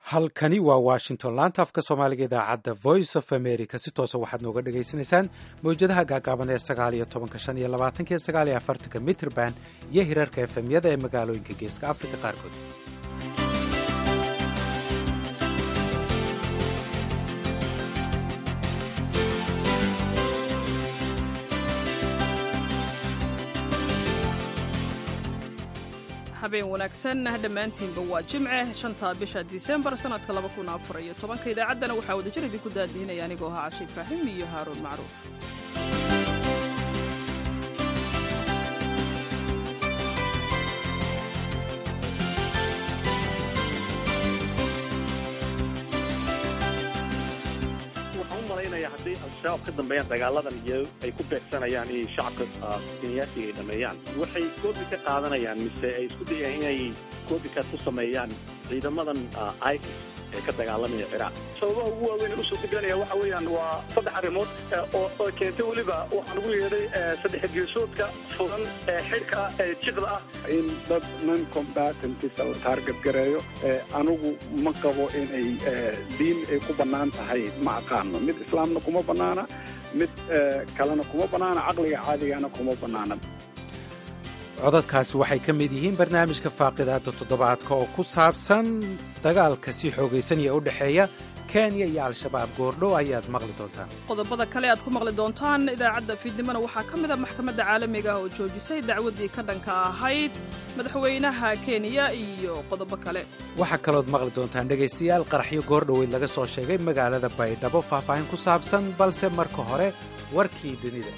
halkani waa washington laanta afka soomaaliga idaacadda voice of america si toosa waxaad nooga dhagaysanaysaan mawjadaha gaagaaban ee sagaal iyo tobanka shan iyo labaatanka iyo sagaal iyo afartanka mitrband iyo hirarka efemyada ee magaalooyinka geeska afrika qaarkood habeen wanaagsan dhammaantiinba waa jimce shanta bisha disembar sannadka laba kun afar iyo tobanka idaacaddana waxaa wadajir idinku daadihinaya anigoo ahaa cashiid faahim iyo haaruun macruuf waxaan u malaynaya hadday al-shabaab ka dambeeyaan dagaaladan iyo ay ku beegsanayaan inay shacabka kenyaasiga ay dhameeyaan waxay koobi ka qaadanayaan mise ay isku dayaan inay koobika ku sameeyaan ciidamadan isis ee ka dagaalamaya ciraaq sababaha ugu waaweyn ee usoo deganaya waxa weeyaan waa saddex arrimood oo keentay weliba waxaan ugu yeedhay saddex geesoodka furan ee xidhka ee jiqda ah in dad non combatantisa la taargadgareeyo anigu ma qabo inay diin ay ku bannaan tahay ma aqaano mid islaamna kuma bannaana mid kalena kuma bannaana caqliga caadigana kuma bannaana codadkaasi waxay ka mid yihiin barnaamijka faaqidaada toddobaadka oo ku saabsan dagaalka si xoogaysanaya u dhexeeya kenya iyo al-shabaab goordhow ayaad maqli doontaan qodobada kale aad ku maqli doontaan idaacadda fiidnimona waxaa ka mid a maxkamadda caalamiga ah oo joojisay dacwaddii ka dhanka ahayd madaxweynaha kenya iyo qodobo kale waxaa kalood maqli doontaan dhegaystayaal qaraxyo goordhoweyd laga soo sheegay magaalada baydhabo faahfaahin ku saabsan balse marka hore warkii dunida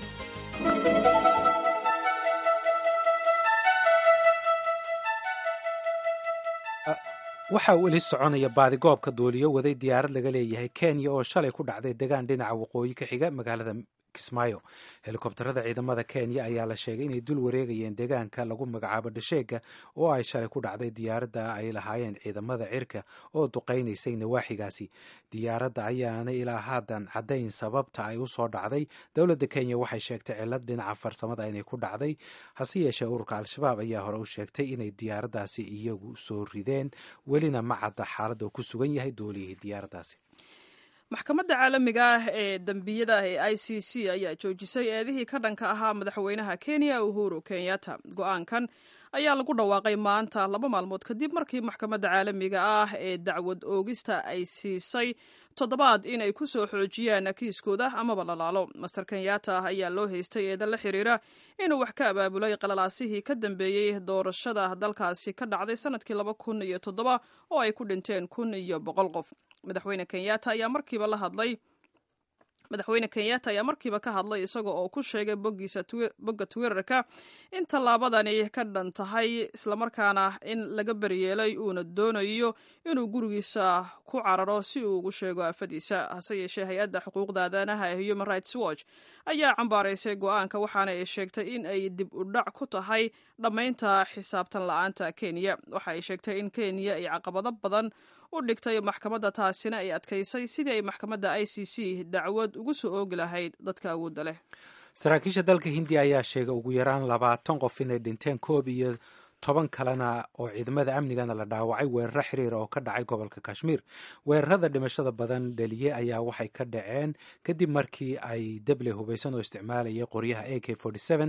waxaa weli soconaya baadigoobka duuliyo waday diyaarad laga leeyahay kenya oo shalay ku dhacday degaan dhinaca waqooyi ka xiga magaalada kismaayo helikobtarada ciidamada kenya ayaa la sheegay inay dul wareegayeen deegaanka lagu magacaabo dhasheega oo ay shalay ku dhacday diyaaradda ay lahaayeen ciidamada cirka oo duqaynaysay nawaaxigaasi diyaaradda ayaana ilaa haatan caddayn sababta ay u soo dhacday dowladda kenya waxay sheegtay cilad dhinaca farsamada inay ku dhacday hase yeeshee ururka al-shabaab ayaa hore u sheegtay inay diyaaraddaasi iyagu soo rideen welina ma cadda xaaladda uu ku sugan yahay duuliyihii diyaaraddaasi maxkamadda caalamiga ah ee dembiyada ee i c c ayaa joojisay eedihii ka dhanka ahaa madaxweynaha kenya uhuru kenyatta go-aankan ayaa lagu dhawaaqay maanta laba maalmood kadib markii maxkamadda caalamiga ah ee dacwad oogista ay siisay toddobaad inay ku soo xoojiyaan kiiskooda amaba lalaalo master kenyatta ayaa loo haystay eeda la xiriira inuu wax ka abaabulay qalalaasihii ka dambeeyey doorashada dalkaasi ka dhacday sanadkii laba kun iyo toddoba oo ay ku dhinteen kun iyo boqol qof madaxweyne kenyatta ayaa markiiba la hadlay madaxweyne kenyatta ayaa markiiba ka hadlay isaga oo ku sheegay boggiisa bogga twitterka in tallaabadani ka dhan tahay islamarkaana in laga beryeelay uuna doonayo inuu gurigiisa ku cararo si uu ugu sheego afadiisa hase yeeshee hay-adda xuquuqda aadanaha ee human rights watch ayaa cambaaraysay go-aanka waxaana ay sheegtay in ay dib u dhac ku tahay dhammaynta xisaabtan la-aanta kenya waxa ay sheegtay in kenya ay caqabado badan u dhigtay maxkamadda taasina ay adkaysay sidii ay maxkamadda i c c dacwad ugu soo oogi lahayd dadka awoodda leh saraakiisha dalka hindiya ayaa sheegay ugu yaraan labaatan qof inay dhinteen koob iyo toban kalena oo ciidamada amnigana la dhaawacay weeraro xiriira oo ka dhacay gobolka kashmiir weerarada dhimashada badan dhaliye ayaa waxay ka dhaceen kadib markii ay deble hubaysan oo isticmaalayay qoryaha a k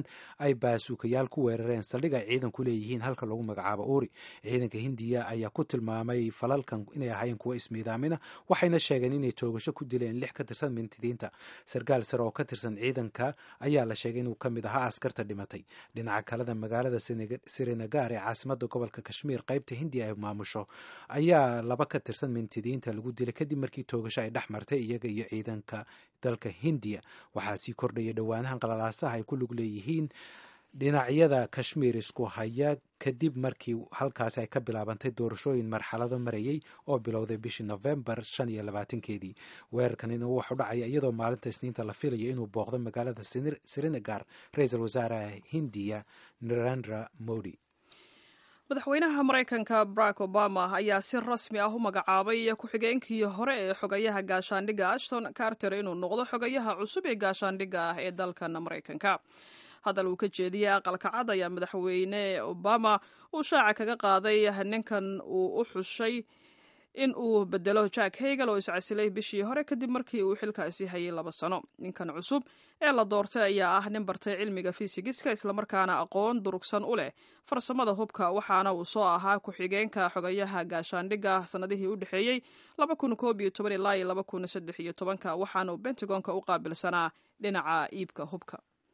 ay baasuukayaal ku weerareen saldhig ay ciidan ku leeyihiin halka lagu magacaabo uuri ciidanka hindiya ayaa ku tilmaamay falalkan inay ahaayeen kuwo ismiidaamina waxayna sheegeen inay toogasho ku dileen lix ka tirsan mintidiinta sarkaal sare oo ka tirsan ciidanka ayaa la sheegay inuu ka mid ahaa askarta dhimatay dhinaca kaleda magaalada srinagar ee caasimada gobolka kashmiir qaybta hindiya ay maamusho ayaa laba ka tirsan mintidiinta lagu dilay kadib markii toogasho ay dhex martay iyaga iyo ciidanka dalka hindiya waxaa sii kordhaya dhowaanahan qalalaasaha ay ku lug leeyihiin dhinacyada kashmiir isku haya kadib markii halkaasi ay ka bilaabantay doorashooyin marxalado marayay oo bilowday bishii nofembar shan iyo labaatankeedii weerarkanina wuxuu dhacaya iyadoo maalinta isniinta la filayo inuu booqdo magaalada srinagar ra-iisul wasaaraha hindiya narendra modi madaxweynaha maraykanka barack obama ayaa si rasmi ah u magacaabay ku-xigeenkii hore ee xogayaha gaashaandhigga ashton carter inuu noqdo xogayaha cusub ee gaashaandhigga ah ee dalkan maraykanka hadal uu ka jeediyey aqalka cad ayaa madaxweyne obama uu shaaca kaga qaaday ninkan uu u xushay in uu bedelo jack hagel oo iscasilay bishii hore kadib markii uu xilkaasi hayay laba sano ninkan cusub ee la doortay ayaa ah nin bartay cilmiga fisigiska islamarkaana aqoon durugsan u leh farsamada hubka waxaana uu soo ahaa ku-xigeenka xogayaha gaashaandhigga sannadihii u dhexeeyey ilaa iyo waxaana uu bentagonka u qaabilsanaa dhinaca iibka hubka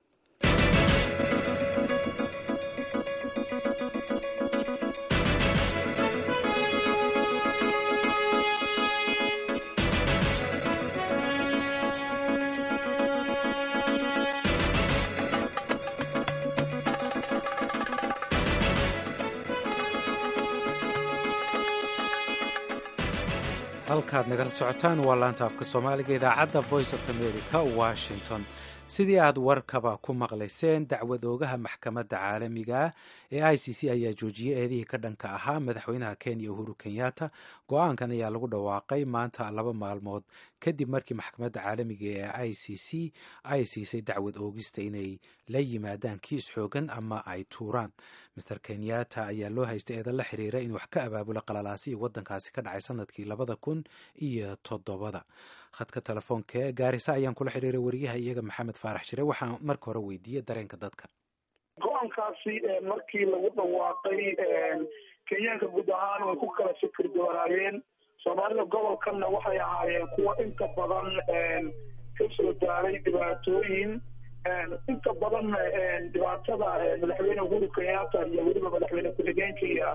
halkaad nagala socotaan waa laanta afka soomaaliga idaacadda voice of america washington sidii aad warkaba ku maqlayseen dacwad oogaha maxkamadda caalamiga ee i c c ayaa joojiyey eedihii ka dhanka ahaa madaxweynaha kenya uhuru kenyatta go-aankan ayaa lagu dhawaaqay maanta laba maalmood kadib markii maxkamadda caalamiga ee i c c ay siisay dacwad oogista inay la yimaadaan kiis xoogan ama ay tuuraan master kenyatta ayaa loo haystay eedan la xiriira in wax ka abaabulo qalalaasihii waddankaasi ka dhacay sanadkii labada kun iyo toddobada khadka telefoonka ee gaarisa ayaan kula xiriiray wariyaha iyaga maxamed faarax shire waxaan marka hore weydiiyey dareenka dadka go-aankaasi markii lagu dhawaaqay kenyaanka guud ahaan way ku kala fikir doonaayeen soomaalida gobolkanna waxay ahaayeen kuwa inta badan ka soo daaray dhibaatooyin inta badan dhibaatada madaxweyne uhuru kenyatta iyo weliba madaxweyne ku-xigeenka iyo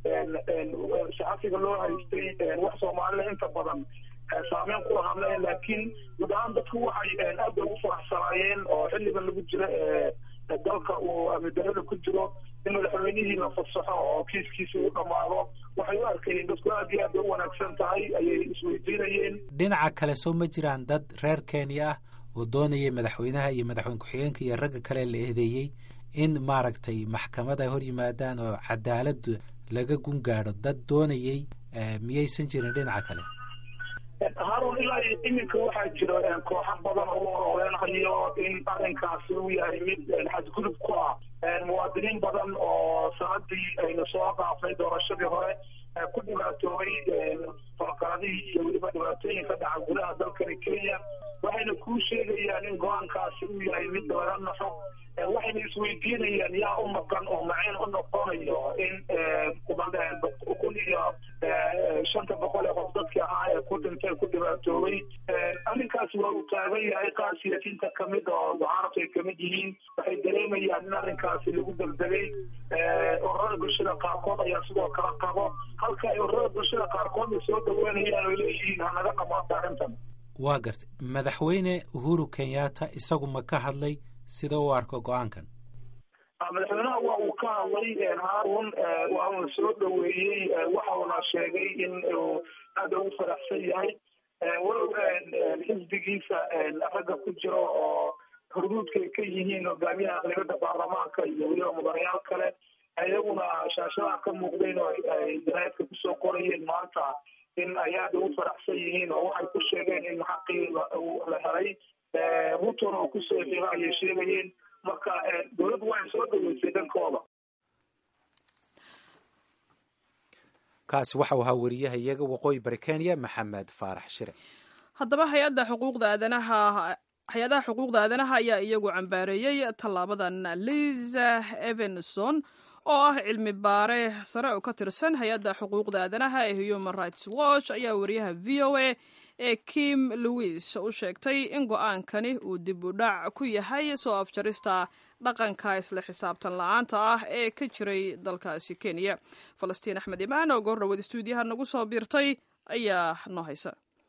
saxafiga loo haystay wax soomaalida inta badan saameyn ku lahaadleen laakiin guud ahaan dadku waxay aad bay ugu faraxsanaayeen oo xilligan lagu jiro dalka uu amidarada ku jiro in madaxweynihii la fasaxo oo kiiskiisi u dhammaado waxay u arkayeen dadku aad iyo aad bay u wanaagsan tahay ayay isweydiinayeen dhinaca kale soo ma jiraan dad reer kenya ah oo doonayay madaxweynaha iyo madaxweyne ku-xigeenka iyo ragga kale la eedeeyey in maaragtay maxkamad ay hor yimaadaan oo cadaalad laga gun gaadho dad doonayey miyaysan jirin dhinaca kale harun ilaa iminka waxaa jira kooxo badan oo u ololeynayo in arrinkaasi uu yahay mid xadgudub ku ah muwaadiniin badan oo sanadii aynu soo dhaafnay doorashadii hore ku dhibaatoobay falqaladihii iyo weliba dhibaatooyin ka dhaca gudaha dalkani kenya waxayna kuu sheegayaan in go-aankaasi uu yahay mid laga naxo waxayna isweydiinayaan yaa u maqan oo macayn u noqonayo in kun iyo shanta boqol ee qof dadkii ahaa ee ku dhintay ku dhibaatoobay arrinkaasi waa uu taagan yahay qaar siyaasiyiinta kamid oo mucaarabka ay kamid yihiin waxay dareemayaan in arrinkaasi lagu degdegay ururada bulshada qaarkood ayaa sidoo kale qabo halka ay ururada bulshada qaarkoodna soo dhaweynayaan oy leeyihiin hanaga dhamaata arrintan waa gartay madaxweyne uhuru kenyatta isagu ma ka hadlay sida u arko go-aankan madaxweynaha waa uu ka hadlay harun waa uuna soo dhaweeyey waxauna sheegay in uu aada ugu faraxsan yahay walow xisbigiisa ragga ku jiro oo hurduudka ay ka yihiin hogaamiyaha aqlibada baarlamaanka iyo weliba mudanayaal kale iyaguna shaashadaha ka muuqdeen oo ay janaadka kusoo qorayeen maanta in ay aada ugu faraxsan yihiin oo waxay ku sheegeen in xaqii la helay rutona oo kusoo xigo ayay sheegayeen marka dowladdu waxay soo dhaweysay dhankooda kaasi waxau ahaa wariyaha iyaga waqooyi bari kenya maxamed faarax shire haddaba hay-adda xuquuqda aadanaha hay-adaha xuquuqda aadanaha ayaa iyagu cambaareeyey tallaabadan liza evenson oo ah cilmi baare sare oo ka tirsan hay-adda xuquuqda aadanaha ee human rights watch ayaa wariyaha v o a ee kim louis u sheegtay in go-aankani uu dib u dhac ku yahay soo afjarista dhaqanka isla xisaabtan la-aanta ah ee ka jiray dalkaasi kenya falastiin axmed imaan oo goor dhaweed stuudiyaha nagu soo biirtay ayaa noo haysa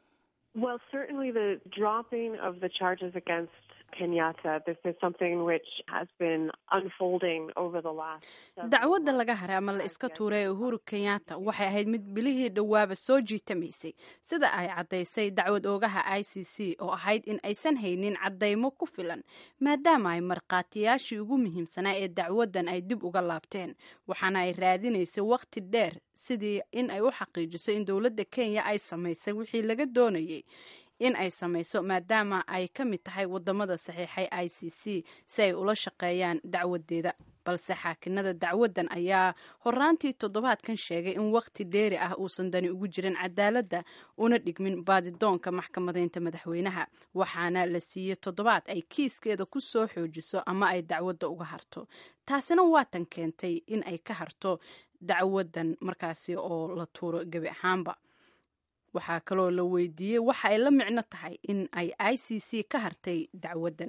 dacwadda laga haray ama la iska tuuray ee uhuru kenyatta waxay ahayd mid bilihii dhowaaba soo jiitamaysay sida ay caddaysay dacwad oogaha i c c oo ahayd in aysan haynin caddaymo ku filan maadaama ay markhaatiyaashii ugu muhiimsanaa ee dacwaddan ay dib uga laabteen waxaana ay raadinaysay wakhti dheer sidii in ay u xaqiijiso in dowladda kenya ay samaysay wixii laga doonayay in ay samayso maadaama ay ka mid tahay wadamada saxiixay i c c si ay ula shaqeeyaan dacwadeeda balse xaakinada dacwadan ayaa horaantii toddobaadkan sheegay in waqti dheeri ah uusan dani ugu jirin cadaaladda una dhigmin baadidoonka maxkamadeynta madaxweynaha waxaana la siiyey toddobaad ay kiiskeeda ku soo xoojiso ama ay dacwadda uga harto taasina waatan keentay in ay ka harto dacwadan markaasi oo la tuuro gebi ahaanba waxaa kaloo la weydiiyey waxa ay la micno tahay in ay i c c ka hartay dacwadan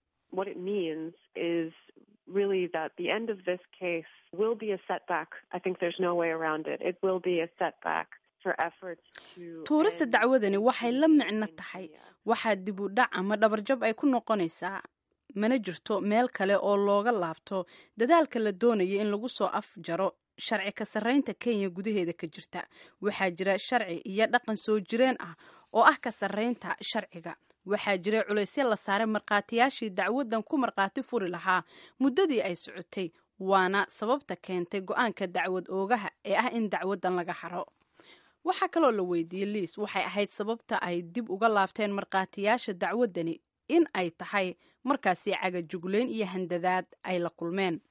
really that the end of this case will be a setback. I think there's no way around it. It will be a setback for efforts to tuurista dacwadani waxay la micno tahay waxaa dib u dhac ama dhabarjab ay ku noqonaysaa mana jirto meel kale oo looga laabto dadaalka la doonaya in lagu soo afjaro sharci ka sarreynta kenya gudaheeda ka jirta waxaa jira sharci iyo dhaqan soo jireen ah oo ah ka sarreynta sharciga waxaa jiray culaysya la saaray markhaatiyaashii dacwadan ku markhaati furi lahaa muddadii ay socotay waana sababta keentay go-aanka dacwad oogaha ee ah in dacwadan laga xaro waxaa kaloo la weydiiyey liis waxay ahayd sababta ay dib uga laabteen markhaatiyaasha dacwadani in ay tahay markaasi cagajugleyn iyo handadaad ay la kulmeen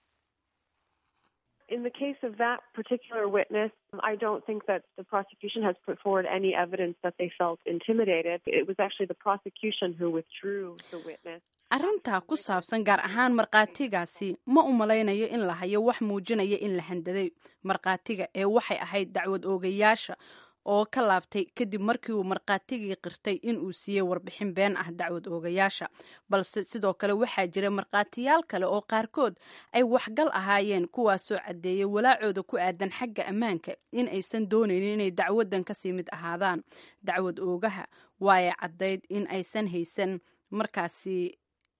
In the case of that particular witness, I don't think that the prosecution has put forward any evidence that they felt intimidated. It was actually the prosecution who withdrew the witness. arrintaa ku saabsan gaar ahaan markhaatigaasi ma u malaynayo in la hayo wax muujinaya in la handaday markhaatiga ee waxay ahayd dacwad oogayaasha oo ka laabtay kadib markii uu markhaatigii qirtay in uu siiyey warbixin been ah dacwad oogayaasha balse sidoo kale waxaa jira markhaatiyaal kale oo qaarkood ay waxgal ahaayeen kuwaasoo caddeeyay walaacooda ku aadan xagga ammaanka in aysan doonaynin inay dacwadan kasii mid ahaadaan dacwad oogaha waay caddayd in aysan haysan markaasi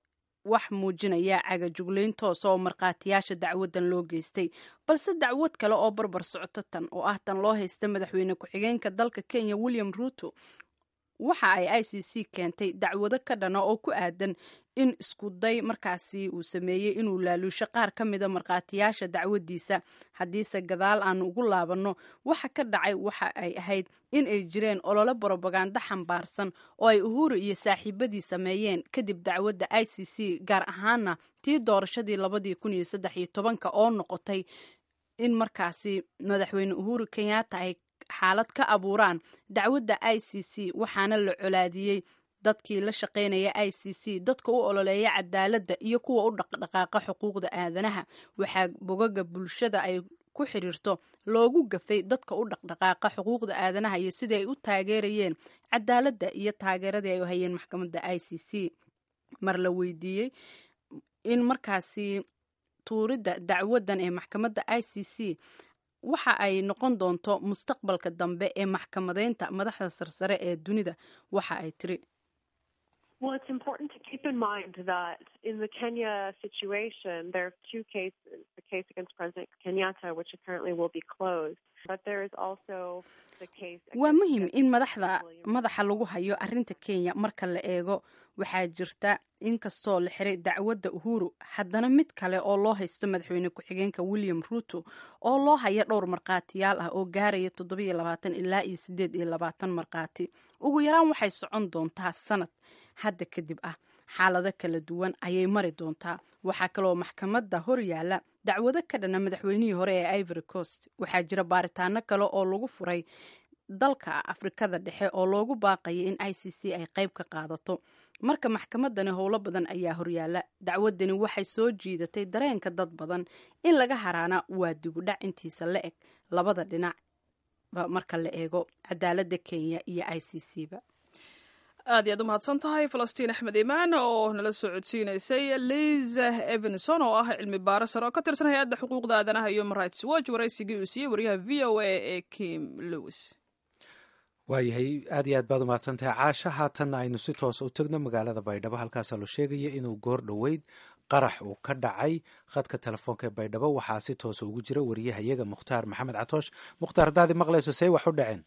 wax muujinaya cagajuglayn toosa oo markhaatiyaasha dacwadan loo geystay balse dacwad kale oo barbar socoto tan oo ah tan loo haysta madaxweyne ku-xigeenka dalka kenya william ruuto waxa ay i c c keentay dacwado ka dhana oo ku aadan in iskuday markaasi uu sameeyey inuu laaluusho qaar ka mida markhaatiyaasha dacwadiisa haddiise gadaal aanu ugu laabanno waxa ka dhacay waxa ay ahayd in ay jireen olole brobaganda xambaarsan oo ay uhuru iyo saaxiibadii sameeyeen kadib dacwadda i c c gaar ahaana tii doorashadii labadii kun iyo saddex iyo tobanka oo noqotay in markaasi madaxweyne uhuru kenyatta ay xaalad ka abuuraan dacwadda i c c waxaana la colaadiyey dadkii la shaqaynaya i c c dadka u ololeeya cadaaladda iyo kuwa u dhaqdhaqaaqa xuquuqda aadanaha waxaa bogaga bulshada ay ku xiriirto loogu gafay dadka u dhaqdhaqaaqa xuquuqda aadanaha iyo sidii ay u taageerayeen cadaaladda iyo taageeradii ay u hayeen maxkamadda i c c mar la weydiiyey in markaasi tuuridda dacwadan ee maxkamadda i c c waxa ay noqon doonto mustaqbalka dambe ee maxkamadeynta madaxda sarsare ee dunida waxa ay tiri Well, it's important to keep in mind that in the Kenya situation, there are two cases the case against President Kenyatta, which apparently will be closed, but there is also the case. waa muhiim in madaxda madaxa lagu hayo arrinta kenya marka la eego waxaa jirta inkastoo la xiray dacwadda uhuru haddana mid kale oo loo haysto madaxweyne ku-xigeenka william ruuto oo loo haya dhowr markhaatiyaal ah oo gaaraya toddobiyo labaatan ilaa iyo siddeed iyo labaatan markhaati ugu yaraan waxay socon doontaa sanad hadda kadib ah xaalado kala duwan ayay mari doontaa waxaa kaloo maxkamadda hor yaalla dacwado ka dhana madaxweynihii hore ee ivory coast waxaa jira baaritaano kale oo lagu furay dalka afrikada dhexe oo loogu baaqaya in i c c ay qayb ka qaadato marka maxkamadani howlo badan ayaa horyaala dacwadani waxay soo jiidatay dareenka dad badan in laga haraana waa dibudhac intiisa la eg labada dhinac marka la eego cadaaladda kenya iyo i c c ba aad iy aad u mahadsan tahay falastiin axmed imaan oo nala soo codsiinaysay liza evenson oo ah cilmi baaro sare oo ka tirsan hay-adda xuquuqda aadanaha human rights watch waraysigii uu siiyey wariyaha v o a ee kim lewis waayahay aad iyo aad baad umahadsan tahay caasha haatanna aynu si toosa u tegno magaalada baydhabo halkaasaa loo sheegaya inuu goor dhoweyd qarax uu ka dhacay khadka telefoonka ee baydhabo waxaa si toosa ugu jira wariyahayaga mukhtaar maxamed catoosh mukhtaar haddaadi maqlayso see wax u dhaceen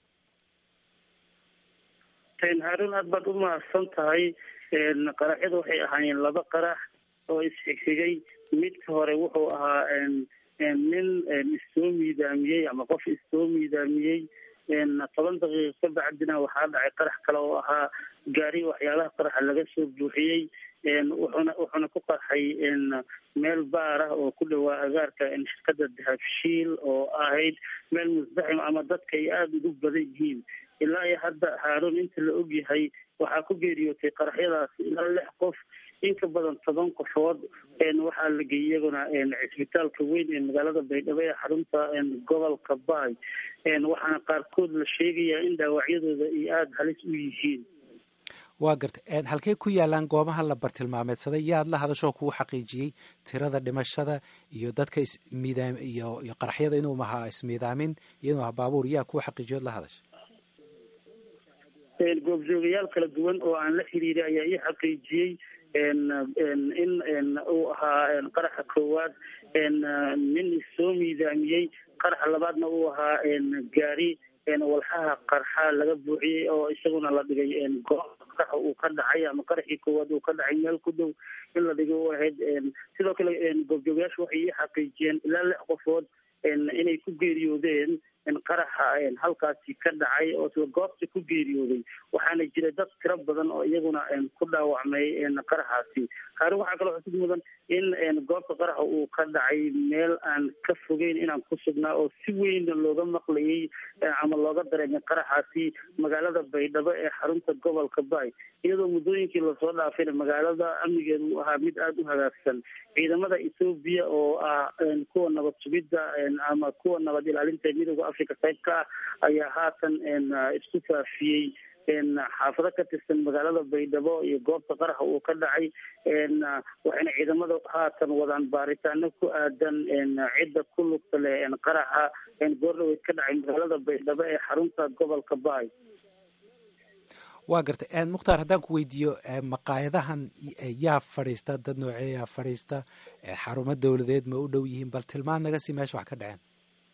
haarun aad baad u mahadsan tahay qaraxyada waxay ahaayeen laba qarax oo isxigxigay midka hore wuxuu ahaa nin issoo miidaamiyey ama qof issoo miidaamiyey toban daqiiqa ka bacdina waxaa dhacay qarax kale oo ahaa gaari waxyaalaha qaraxa laga soo buuxiyey wuxuuna wuxuuna ku qarxay meel baar ah oo ku dhowaa agaarka shirkada dahabshiil oo ahayd meel musdaxim ama dadka ay aada ugu badan yihiin ilaa iyo hadda haaruun inta la ogyahay waxaa ku geeriyootay qaraxyadaasi ilaa lix qof in ka badan toban qofood waxaa la geeyey iyaguna cisbitaalka weyn ee magaalada baydhabo ee xarunta gobolka baay waxaana qaarkood la sheegayaa in dhaawacyadooda ay aada halis u yihiin waa garta halkey ku yaalaan goobaha la bartilmaameedsaday yaad la hadashoo kuu xaqiijiyey tirada dhimashada iyo dadka ismiidaam iyo iyo qaraxyada inuu mahaa ismiidaamin iyo inuu ahaa baabuur yaa kuu xaqiijiyood la hadasha goobjoogayaal kala duwan oo aan la xiriiray ayaa ii xaqiijiyey in uu ahaa qaraxa koowaad nin soo miidaamiyey qaraxa labaadna uu ahaa gaari walxaha qarxa laga buuxiyey oo isaguna la dhigay goob qaraxa uu ka dhacay ama qaraxii koowaad uu ka dhacay meel ku dhow in la dhigay u ahayd sidoo kale goobjoogayaashu waxay ii xaqiijiyeen ilaa lix qofood inay ku geeriyoodeen qaraxa halkaasi ka dhacay oo isla goobta ku geeriyooday waxaana jira dad tiro badan oo iyaguna ku dhaawacmay qaraxaasi haari waxaa kaloo xusid mudan in goobta qaraxa uu ka dhacay meel aan ka fogeyn inaan ku sugnaa oo si weyn looga maqlayay ama looga dareemay qaraxaasi magaalada baydhabo ee xarunta gobolka baay iyadoo muddooyinkii lasoo dhaafayna magaalada amnigeedu uu ahaa mid aada u hagaagsan ciidamada ethoobiya oo ah kuwa nabad sugidda ama kuwa nabad ilaalinta midooda africa qayb ka ah ayaa haatan isku faafiyey xaafado ka tirsan magaalada baydhabo iyo goobta qaraxa uu ka dhacay waxayna ciidamada haatan wadaan baaritaano ku aadan cidda ku lugta leh qaraxa goordhaweyd ka dhacay magaalada baydhabo ee xarunta gobolka baay waa gartay mukhtaar haddaan ku weydiiyo maqaayadahan yaa fadhiista dad noocee yaa fadhiista xarumo dowladeed ma u dhow yihiin bal tilmaan naga sii meesha wax ka dhaceen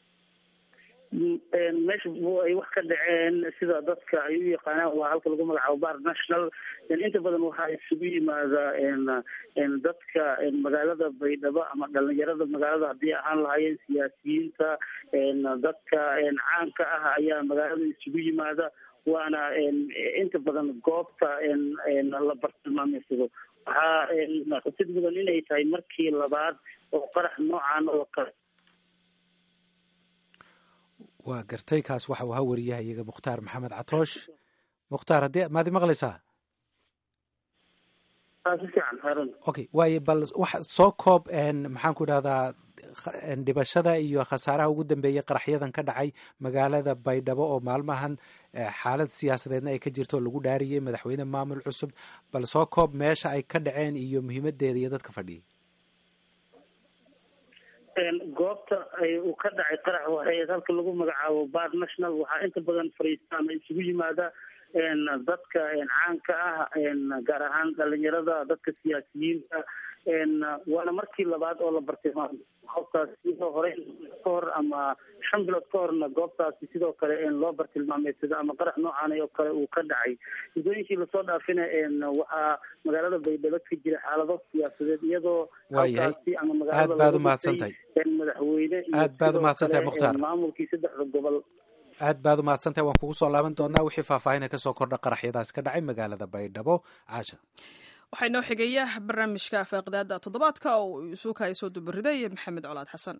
meesha ay wax ka dhaceen sida dadka ay u yaqaanaan waa halka lagu magacaabo bar national inta badan waxaa isugu yimaada dadka magaalada baydhabo ama dhalinyarada magaalada haddii ahaan lahaayeen siyaasiyiinta dadka caanka ah ayaa magaalada isugu yimaada waana inta badan goobta la bartilmaameysado waxaa xusid mudan inay tahay markii labaad oo qarax noocan oo kale waa gartay kaas waxa uu ahaa wariyaha iyaga mukhtaar maxamed catoosh mukhtaar haddii maadi maqlaysaa okay waayo bal wax soo koob maxaan ku idhahdaa dhibashada iyo khasaaraha ugu dambeeyay qaraxyadan ka dhacay magaalada baydhabo oo maalmahan xaalad siyaasadeedna ay ka jirto oo lagu dhaariyey madaxweyne maamul cusub bal soo koob meesha ay ka dhaceen iyo muhiimadeeda iyo dadka fadhiyay goobta uu ka dhacay qarax waxay halka lagu magacaabo bar national waxaa inta badan fariista ama isugu yimaada dadka caanka ah gaar ahaan dhalinyarada dadka siyaasiyiinta waana markii labaad oo la bartilmaamay goobtaas sidoo hore ka hor ama shan bilood ka horna goobtaasi sidoo kale loo bartilmaameysado ama qarax noocan oo kale uu ka dhacay muddooyinkii lasoo dhaafina waxaa magaalada baydhabo ka jira xaalado siyaasadeed iyadoo halkaasi ama aad baad umahadsantahay madaxweyne aad baad umahadsantahay mukhtaar maamulkii saddexda gobol aad baad umahadsantahay waan kugu soo laaban doonaa wixii faahfaahina kasoo kordha qaraxyadaas ka dhacay magaalada baydhabo caasha waxaa inoo xigaya barnaamijka faaqidaada toddobaadka oo uu isuukahay soo dubariday maxamed colaad xasan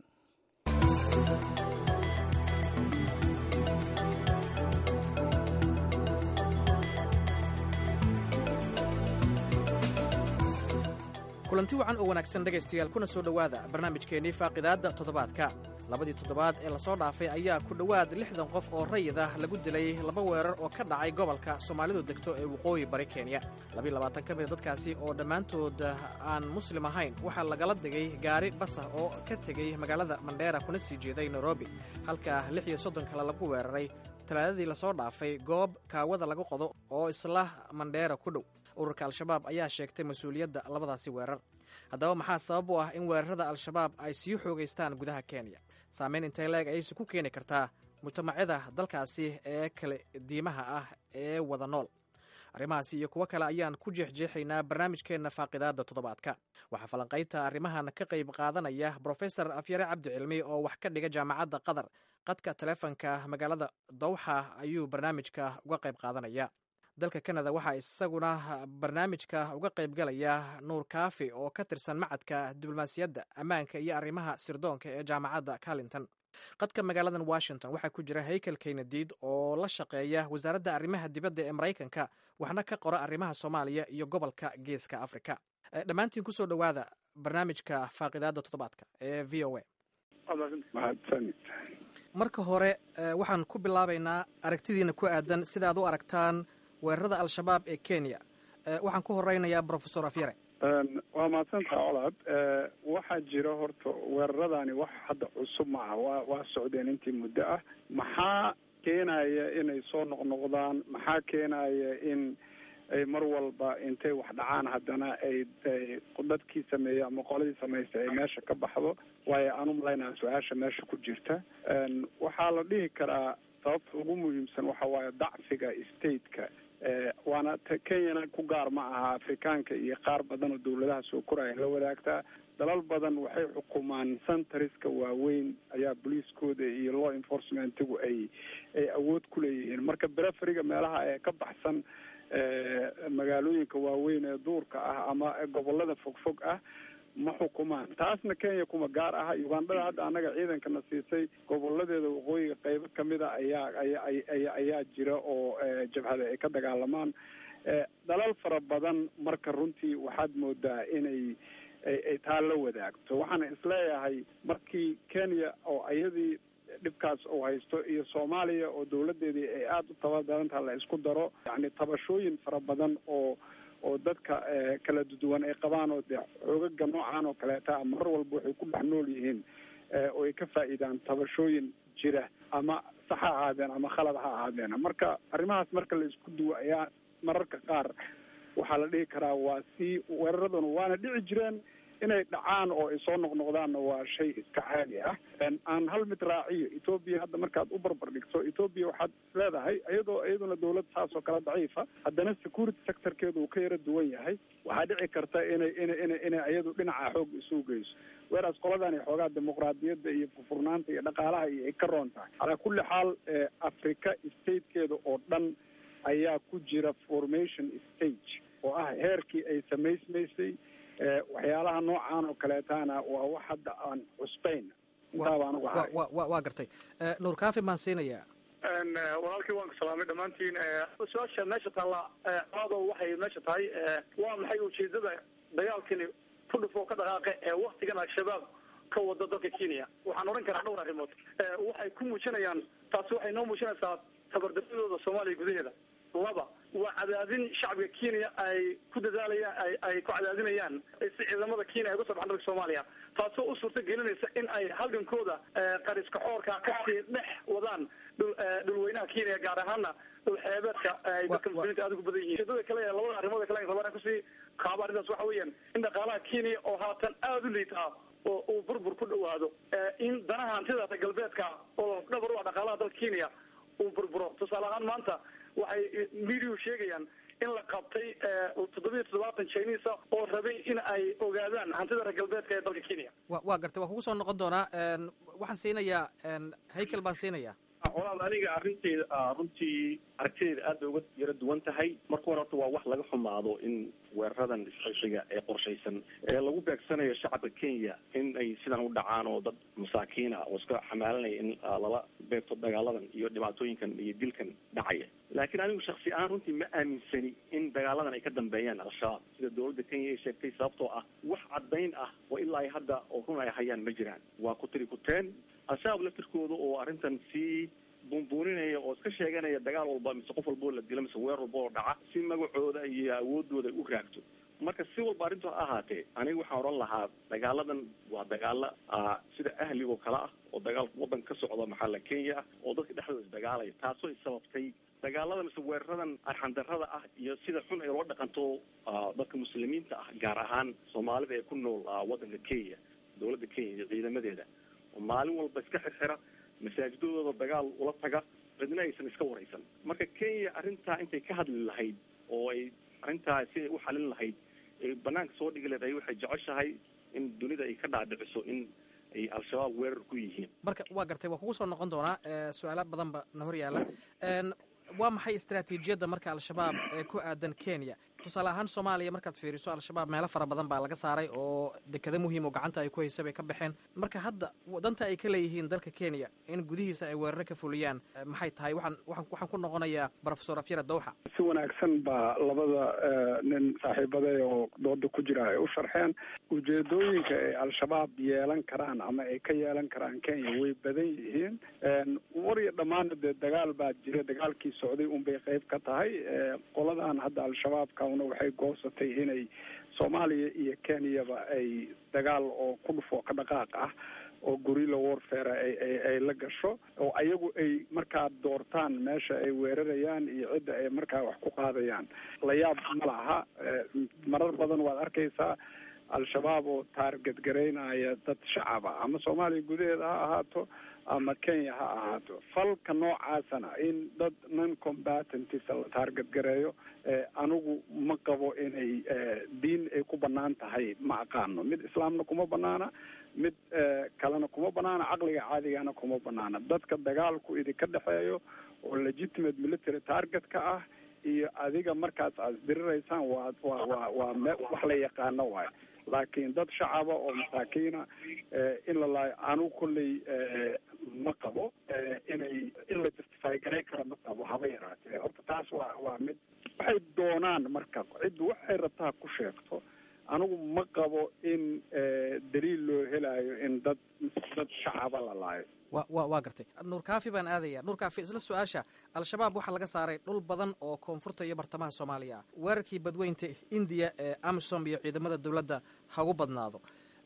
kulanti wacan oo wanaagsan dhegaystayaal kuna soo dhowaada barnaamijkeennii faaqidaadda toddobaadka labadii toddobaad ee lasoo dhaafay ayaa ku dhowaad lixdan qof oo rayid ah lagu dilay laba weerar oo ka dhacay gobolka soomaalidu degto ee waqooyi bari kenya labiiy labaatan ka mida dadkaasi oo dhammaantood aan muslim ahayn waxaa lagala digay gaari basah oo ka tegey magaalada mandheera kuna sii jeeday nairobi halka lix iyo soddon kale lagu weeraray talaadadii lasoo dhaafay goob kaawada lagu qodo oo isla mandheera ku dhow ururka al-shabaab ayaa sheegtay mas-uuliyadda labadaasi weerar haddaba maxaa sabab u ah in weerarada al-shabaab ay sii xoogaystaan gudaha kenya saameyn intay leeg ayayse ku keeni kartaa mujtamacyada dalkaasi ee kale diimaha ah ee wada nool arrimahaasi iyo kuwo kale ayaan ku jeexjeexaynaa barnaamijkeenna faaqidaada toddobaadka waxaa falanqaynta arrimahan ka qayb qaadanaya brofesor afyare cabdi cilmi oo wax ka dhiga jaamacadda qatar qadka taleefonka magaalada dowxa ayuu barnaamijka uga qayb qaadanaya dalka kanada waxaa isaguna barnaamijka uga qaybgalaya nuur kaafi oo ka tirsan macadka diblomaasiyadda ammaanka iyo arrimaha sirdoonka ee jaamacadda carlington qadka magaaladan washington waxaa ku jira haykel keynadiid oo la shaqeeya wasaaradda arrimaha dibadda ee maraykanka waxna ka qora arrimaha soomaaliya iyo gobolka geeska africa dhammaantiin kusoo dhowaada barnaamijka faaqidaada toddobaadka ee v o a marka hore waxaan ku bilaabaynaa aragtidiina ku aadan sida aad u aragtaan weerarada al-shabaab ee kenya waxaan ku horeynayaa brofesor afyare waa mahadsantaha colaad waxaa jira horta weeraradani wax hadda cusub ma aha waa waa socdeen intii muddo ah maxaa keenaya inay soo noqnoqdaan maxaa keenaya in ay mar walba intay wax dhacaan haddana ay dadkii sameeyey ama qoladii samaystay ay meesha ka baxdo waayo aan umalaynaa su-aasha meesha ku jirta waxaa la dhihi karaa sababta ugu muhiimsan waxa waaye dacfiga stateka waana kenyana ku gaar ma aha afrikaanka iyo qaar badan oo dawladaha soo koraya la wadaagtaa dalal badan waxay xukumaan centariska waaweyn ayaa booliiskooda iyo law enforcementigu ay ay awood ku leeyihiin marka bereferiga meelaha ee ka baxsan magaalooyinka waaweyn ee duurka ah ama gobolada fogfog ah ma xukumaan taasna kenya kuma gaar aha ugandhada hadda annaga ciidankana siisay goboladeeda waqooyiga qeybo kamida ayaa aya ayaa jira oo jabhada ay ka dagaalamaan dalal fara badan marka runtii waxaad moodaa inay ay taa la wadaagto waxaana isleeyahay markii kenya oo iyadii dhibkaas uu haysto iyo soomaaliya oo dawladeedii ay aada u tabadarantaha la isku daro yacni tabashooyin fara badan oo oo dadka kala duwan ay qabaan oo dee xoogaga noocan oo kaleeta mar walba waxay ku dhex nool yihiin oo ay ka faa'iidaan tabashooyin jira ama sax ha ahaadeen ama khalad ha ahaadeen marka arrimahaas marka la isku duwo ayaa mararka qaar waxaa la dhihi karaa waa si weeraraduna waana dhici jireen inay dhacaan oo ay soo noqnoqdaanna waa shay iska caadi ah aan hal mid raaciyo etoobiya hadda markaad u barbar dhigto etoobiya waxaad isleedahay iyadoo iyaduna dawlad saas oo kale daciifa haddana security sectorkeedu uu ka yaro duwan yahay waxaa dhici karta inay ina ina inay iyadu dhinaca xoog isu geyso weraas qoladani xoogaa dimuqraadiyadda iyo furfurnaanta iyo dhaqaalaha iyo ay ka roon tahay calaa kulli xaal africa statekeeda oo dhan ayaa ku jira formation stage oo ah heerkii ay samaysmaysay waxyaalaha noocaan oo kaleetaana waa wax hadda aan cusbayn intaa baan uga haray waa gartay nuur kaafi maan siinayaa walaalkii waan ku salaamay dhammaantiin su-aasha meesha taalla ado waxay meesha tahay waa maxay ujeedada dagaalkani ku dhufoo ka dhaqaaqe ee waktigan al-shabaab ka wada dalka kenya waxaan odhan karaa dhowr arrimood waxay ku muujinayaan taasi waxay noo muujinaysaa tabardaradooda soomaaliya gudaheeda laba waa cadaadin shacabka kenya ay ku dadaalayaan ay ay ku cadaadinayaan si ciidamada kenya ay uga soo baxan dalka soomaaliya taasoo u suurta gelinaysa in ay halgankooda qariska xoorka kasii dhex wadaan dhul dhulweynaha kenya gaar ahaana dhul xeebeedka ay dadka muslimiinta aada ugu badan yihiin ujeedada kale ee labada arrimood kale rabaan kusii kaaba arrintaas waxa weeyaan in dhaqaalaha kenya oo haatan aada u liitaa oo uu burbur ku dhawaado in danaha hantida galbeedka oo dhabar u ah dhaqaalaha dalka kenya uu burburo tusaale ahaan maanta waxay mediau sheegayaan in la qabtay toddobiyo toddobaatan chinisa oo rabay in ay ogaadaan hantida reer galbeedka ee dalka kenya wa waa gartay waa kugu soo noqon doonaa waxaan siinayaa haykel baan siinayaa walaal aniga arrinteeda runtii aragtideeda aad bay uga yaro duwan tahay marka hore horta waa wax laga xumaado in weeraradan isxishiga ee qorshaysan ee lagu beegsanayo shacabka kenya in ay sidan u dhacaan oo dad masaakiina oo iska xamaalanaya in lala beegto dagaaladan iyo dhibaatooyinkan iyo dilkan dhacaya laakiin anigu shaksi ahaan runtii ma aaminsani in dagaaladan ay ka dambeeyaan al-shabaab sida dawladda kenya ay sheegtay sababtoo ah wax caddayn ah oo ilaa ay hadda oo run ay hayaan ma jiraan waa ku tiri kuteen al-shabaab laftirkooda oo arrintan sii buunbuuninaya oo iska sheeganaya dagaal walba mise qof walboo la dilo mise weer walba oo dhaca si magacooda iyo awoodooda ay u raagto marka si walba arrintu ha ahaatee aniga waxaan odhan lahaa dagaaladan waa dagaalo sida ahlig oo kale ah oo dagaalka waddan ka socda maxalla kenya ah oo dadka dhexdooda isdagaalaya taasoo ay sababtay dagaalada mise weeraradan arxandarada ah iyo sida xun ay loo dhaqanto dadka muslimiinta ah gaar ahaan soomaalida ee ku nool waddanka kenya dawladda kenya iyo ciidamadeeda oo maalin walba iska xirxira masaajidadooda dagaal ula taga cidna aysan iska waraysan marka kenya arrintaa intay ka hadli lahayd oo ay arrintaa si ay u xalin lahayd ay banaanka soo dhigi lahayd waxay jeceshahay in dunida ay ka dhaadhiciso in ay al-shabaab weerar ku yihiin marka waa gartay waa kugu soo noqon doonaa su-aalo badanba na hor yaalla waa maxay istaraatiijiyadda marka al-shabaab ee ku aadan kenya tusaale ahaan soomaaliya markaad fiiriso al-shabaab meelo fara badan baa laga saaray oo dekado muhiim oo gacanta ay ku haysa bay ka baxeen marka hadda danta ay ka leeyihiin dalka kenya in gudihiisa ay weeraro ka fuliyaan maxay tahay waxaan waxaan ku noqonayaa profesor afyara dawxa si wanaagsan baa labada nin saaxiibaday oo dooda ku jira ay u sharxeen ujeedooyinka ay al-shabaab yeelan karaan ama ay ka yeelan karaan kenya way badan yihiin war iyo dhammaana dee dagaal baa jira dagaalkii socday unbay qayb ka tahay qoladan hadda al-shabaabka una waxay goosatay inay soomaaliya iyo kenyaba ay dagaal oo ku dhufo ka dhaqaaq ah oo gorilla warfare ay ay la gasho oo ayagu ay markaa doortaan meesha ay weerarayaan iyo cidda ay markaa wax ku qaadayaan la yaab ma laha marar badan waad arkaysaa al-shabaab oo taarget garaynaya dad shacaba ama soomaaliya gudaheeda ha ahaato ama kenya ha ahaato falka noocaasana in dad non combatantisa la taarget gareeyo anigu ma qabo inay diin ay ku banaan tahay ma aqaano mid islaamna kuma banaana mid kalena kuma banaana caqliga caadigana kuma banaana dadka dagaalku idinka dhexeeyo oo legitimate military target-ka ah iyo adiga markaas aad diriraysaan waa waa waa waa me wax la yaqaano waayo laakiin dad shacaba oo masaakiina in la laayo anigu kolley ma qabo inay in la justify garay kara ma qabo haba yaraatee horta taas waa waa mid waxay doonaan marka ciddu waxay rabtaa ku sheegto anigu ma qabo in daliil loo helayo in dad dad shacaba la laayo wa wa waa gartay nuur kaafi baan aadaya nuur kaafi isla su-aasha al-shabaab waxaa laga saaray dhul badan oo koonfurta iyo bartamaha soomaaliya ah weerarkii badweynta indiya ee amisom iyo ciidamada dowladda hagu badnaado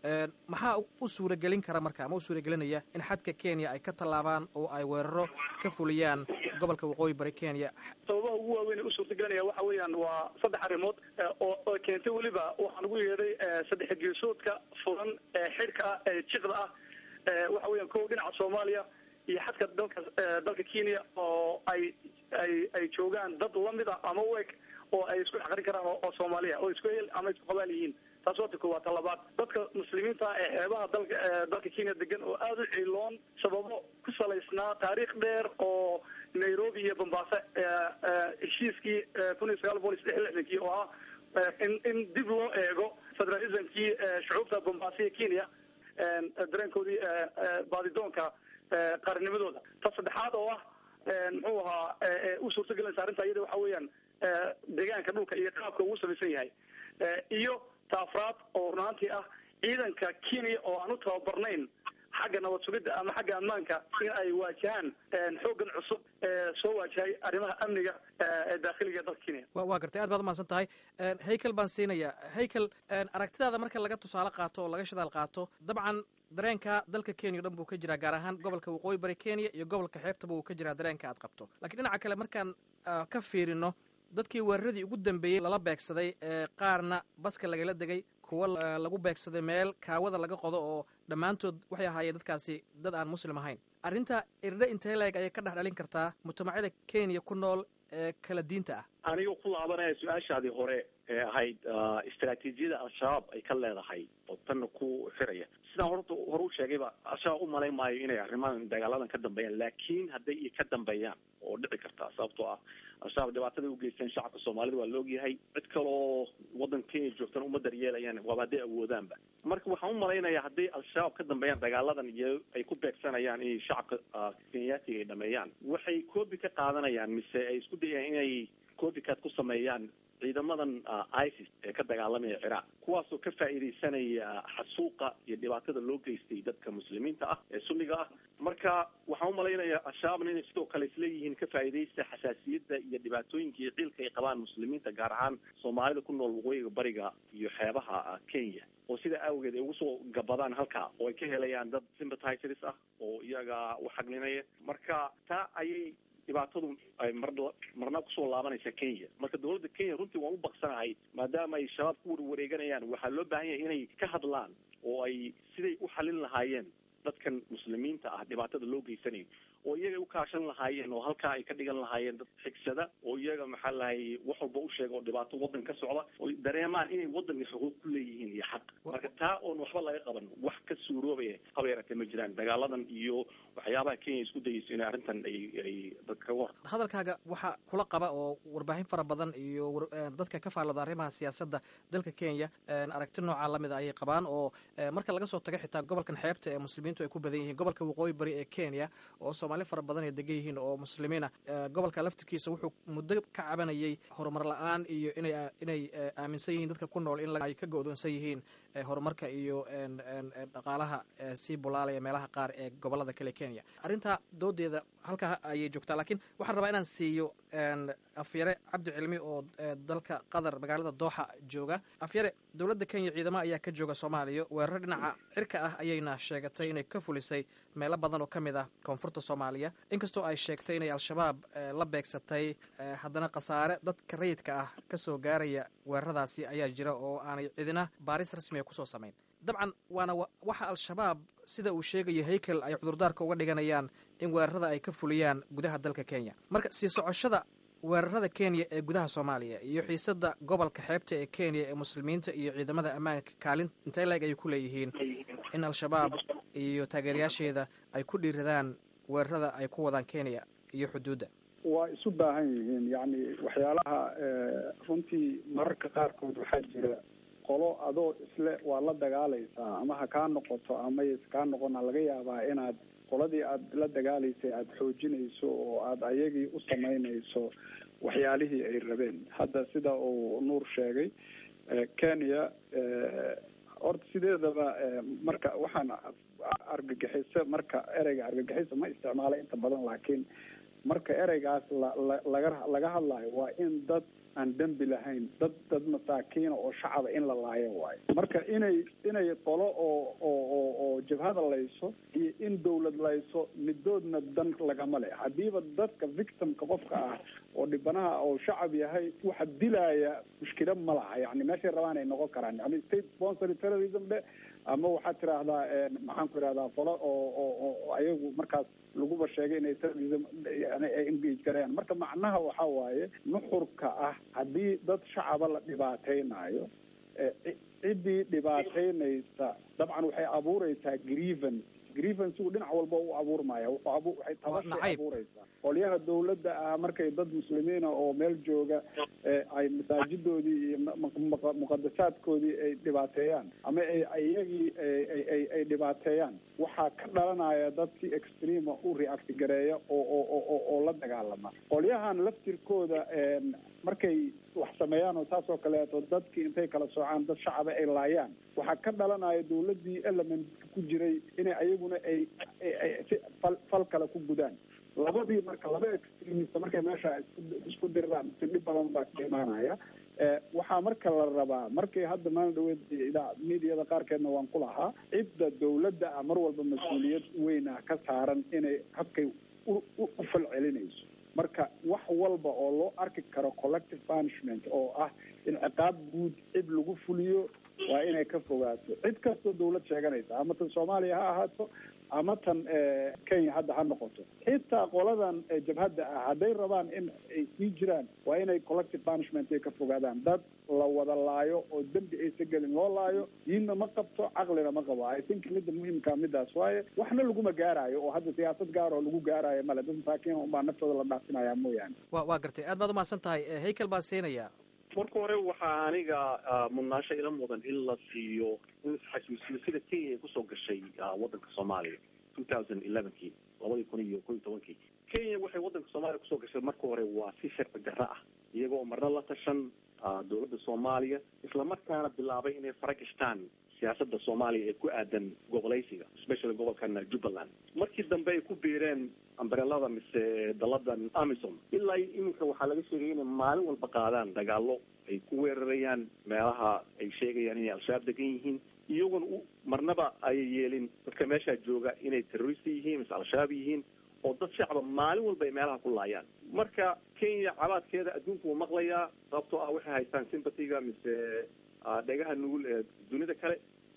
maxaa u suuragelin kara marka ama u suuragelinaya in xadka kenya ay ka tallaabaan oo ay weeraro ka fuliyaan gobolka waqooyi bari kenya sababaha ugu waaweyn ee u suurtagelinaya waxa weeyaan waa saddex arrimood oo oo keentay weliba waxaan ugu yeedhay saddex geesoodka furan ee xidhka ah ee jiqda ah waxa weeyaan kow dhinaca soomaaliya iyo xadka dalka dalka kenya oo ay ay ay joogaan dad lamida ama u eg oo ay isku xaqrin karaan oo soomaaliya oo isku hel ama isku qabaal yihiin taas waa ta koowaad ta labaad dadka muslimiinta ee xeebaha dalka dalka kenya degan oo aada u ciiloon sababo ku salaysnaa taariikh dheer oo nairobi iyo bombaaso heshiiskii kun iyo sagaal boqol iyo saddex lixdankii oo ah in in dib loo eego federalismkii shucuubta bombaaso iyo kenya dareenkoodii baadidoonka qaarnimadooda ta saddexaad oo ah muxuu ahaa u suurtagelinaysa arrinta iyada waxa weeyaan deegaanka dhulka iyo qaabka ugu samaysan yahay iyo taafraad oo runaantii ah ciidanka kenya oo aan u tababarnayn xagga nabad sugidda ama xagga ammaanka in ay waajahaan xooggan cusub ee soo waajahay arrimaha amniga ee daakhiliga dalka kenya wa waa gartay aad baad umahadsan tahay haykel baan siinaya haykel aragtidaada marka laga tusaale qaato oo laga shidaal qaato dabcan dareenka dalka kenya o dhan buu ka jiraa gaar ahaan gobolka waqooyi bari kenya iyo gobolka xeebtaba uu ka jiraa dareenka aad qabto lakiin dhinaca kale markaan ka fiirino dadkii weeraradii ugu dambeeyey lala beegsaday ee qaarna baska lagala degay kuwa lagu beegsaday meel kaawada laga qodo oo dhammaantood waxay ahaayeen dadkaasi dad aan muslim ahayn arrinta irdhe intee leeg ayay ka dhex dhalin kartaa mujtamacyada kenya ku nool ee kala diinta ah aniga ku laabanaya su-aashaadii hore ee ahayd istaraatiijiyada al-shabaab ay ka leedahay oo tanna ku xiraya sidaan horta hore u sheegayba al-shabaab u malayn maayo inay arrimahan dagaaladan ka dambeeyaan laakiin hadday i ka dambeeyaan oo dhici kartaa sababtoo ah al-shabaab dhibaataday ugeysteen shacabka soomaalida waa la ogyahay cid kaloo waddanka kenya joogtana uma daryeelayaan waaba hadday awoodaanba marka waxaan u malaynayaa hadday al-shabaab ka dambeeyaan dagaaladan iyo ay ku beegsanayaan inay shacabka kenyaatiga ay dhameeyaan waxay koobi ka qaadanayaan mise ay isku dayayaan inay copycat ku sameeyaan ciidamadan isis ee ka dagaalamaya ciraaq kuwaasoo ka faa'iidaysanaya xasuuqa iyo dhibaatada loo geystay dadka muslimiinta ah ee sunniga ah marka waxaan umalaynayaa al-shabaabna inay sidoo kale isleeyihiin ka faa'iidaysta xasaasiyadda iyo dhibaatooyinka iyo ciilka ay qabaan muslimiinta gaar ahaan soomaalida ku nool waqooyiga bariga iyo xeebaha kenya oo sida awgeed ay ugu soo gabadaan halkaa oo ay ka helayaan dad sympathizers ah oo iyaga u xaglinaya marka taa ayay dhibaatadu ay mar marna kusoo laabanaysa kenya marka dawladda kenya runtii waan u baqsanahay maadaama ay shabaab ku warwareeganayaan waxaa loo baahan yahay inay ka hadlaan oo ay siday u xalin lahaayeen dadkan muslimiinta ah dhibaatada loo geysanayo oo iyaga u kaashan lahaayeen oo halkaa ay ka dhigan lahaayeen dad xigsada oo iyaga maxaa lahay wax walba u sheega oo dhibaato wadan ka socda oo dareemaan inay wadanka xuquuq ku leeyihiin iyo xaq marka taa oon waxba laga qaban wax ka suuroobaya haba yaratee ma jiraan dagaaladan iyo waxyaabaha kenya isku dayeyso inay arrintan ay ay dadka kaga hor hadalkaaga waxaa kula qaba oo warbaahin fara badan iyo dadka ka faallooda arrimaha siyaasadda dalka kenya aragti noocaa lamida ayay qabaan oo marka laga soo tago xitaa gobolkan xeebta ee muslimiintu ay ku badan yihiin gobolka waqooyi bari ee kenya oo soomaali fara badan ay degan yihiin oo muslimiina gobolka laftirkiisa wuxuu muddo ka cabanayay horumar la-aan iyo inay inay aaminsan yihiin dadka ku nool in ay ka go-doonsan yihiin horumarka iyo dhaqaalaha sii bulaalaya meelaha qaar ee gobolada kale kenya arrintaa doodeeda halkaa ayay joogtaa laakiin waxaan rabaa inaan siiyo afyare cabdi cilmi oo dalka qatar magaalada dooxa jooga afyare dowladda kenya ciidamo ayaa ka jooga soomaaliya weeraro dhinaca cirka ah ayayna sheegatay inay ka fulisay meelo badan oo ka mid ah koonfurta soomaaliya inkastoo ay sheegtay inay al-shabaab la beegsatay haddana khasaare dadka rayidka ah kasoo gaaraya weeraradaasi ayaa jira oo aanay cidina baaris rasmiga kusoo samayn dabcan waana waxa al-shabaab sida uu sheegayo haykel ay cudurdaarka uga dhiganayaan in weerarada ay ka fuliyaan gudaha dalka kenya marka sii socoshada weerarada kenya ee gudaha soomaaliya iyo xiisada gobolka xeebta ee kenya ee muslimiinta iyo ciidamada ammaanka kaalin intee leeg ayay ku leeyihiin in al-shabaab iyo taageerayaasheeda ay ku dhiiradaan weerarada ay ku wadaan kenya iyo xuduudda waa isu baahan yihiin yacni waxyaalaha runtii mararka qaarkood waxaa jira qolo adoo isle waa la dagaalaysaa ama ha kaa noqoto ama yse kaa noqona laga yaabaa inaad qoladii aada la dagaalaysay aada xoojinayso oo aada ayagii u samaynayso waxyaalihii ay rabeen hadda sida uu nuur sheegay kenya horta sideedaba marka waxaan argagixiso marka ereyga argagixiso ma isticmaala inta badan laakiin marka ereygaas la la laga laga hadlayo waa in dad aan dembi lahayn dad dad masaakiina oo shacaba in la laayo waayo marka inay inay qolo oo oo oo oo jabhada layso iyo in dawlad layso midoodna dan lagama le haddiiba dadka victimka qofka ah oo dhibanaha oo shacab yahay waxa dilaya mushkila ma laha yani meeshay rabaan ay noqon karaan yani state sponsory terrorism dhe ama waxaad tiraahdaa maxaan ku ihahdaa qolo oo oo oo ayagu markaas laguba sheegay inay terrorism yani ay engage garayaan marka macnaha waxa waaye nuxurka ah haddii dad shacaba la dhibaateynayo ciddii dhibaateynaysa dabcan waxay abuureysaa grievance grievancegu dhinac walba u abuurmaya wuxuu abu waxay tabashay abuureysaa qolyaha dawladda ah markay dad muslimiina oo meel jooga ay masaajidoodii iyo muqadasaadkoodii ay dhibaateeyaan ama ay iyagii ay ay dhibaateeyaan waxaa ka dhalanaya dadkii extrema u react gareeya oo oo oo oo la dagaalama qolyahan laftirkooda markay wax sameeyaan oo saas oo kaleeto dadkii intay kala soocaan dad shacaba ay laayaan waxaa ka dhalanaya dawladdii element ku jiray inay ayaguna ay fal fal kale ku gudaan labadii marka laba extremist markay meesha isku isku diraan si dhib badan baa ka imaanaya waxaa marka la rabaa markay hadda maalin dhaweed idaa mediada qaarkeedna waan ku lahaa cidda dawladda ah mar walba mas-uuliyad weyn ah ka saaran inay habkay u u falcelinayso marka wax walba oo loo arki karo collective punishment oo ah in ciqaab guud cid lagu fuliyo waa inay ka fogaato cid kastoo dawlad sheeganaysa ama tan soomaaliya ha ahaato ama tan kenya hadda ha noqoto xitaa qoladan jabhadda ah hadday rabaan in ay sii jiraan waa inay collective punishment ay ka fogaadaan dad la wada laayo oo dembi aysa gelin loo laayo diinna ma qabto caqlina ma qabo i think midda muhimkaa midaas waaye waxna laguma gaaraayo oo hadda siyaasad gaar oo lagu gaaraayo male dad masaakiin unbaa naftooda la dhaafinaya mooyaane wa waa gartay aad baad umahadsan tahay haykel baa siinaya marka hore waxaa aniga mudnaasho ila mudan in la siiyo in isxasuusiyo sida kenya ay kusoo gashay wadanka soomaaliya two thousand elevenkii labadii kun iyo ko iyo tobankii kenya waxay wadanka soomaaliya kusoo gashay marka hore waa si sharci darro ah iyagoo marna la tashan dawladda soomaaliya islamarkaana bilaabay inay fara gashtaan siyaasada soomaaliya ee ku aadan gobolaysiga especially gobolkan jubbaland markii dambe ay ku biireen ambrelada mise daladan amisom ilaa iminka waxaa laga sheegay inay maalin walba qaadaan dagaalo ay ku weerarayaan meelaha ay sheegayaan inay al-shabaab degan yihiin iyagoona u marnaba ay yeelin dadka meeshaa jooga inay terrorist yihiin mise al-shabaab yihiin oo dad shacaba maalin walba ay meelaha ku laayaan marka kenya cabaadkeeda adduunku wuu maqlayaa sababtoo ah waxay haystaan sympatiga mise dhegaha nugul ee dunida kale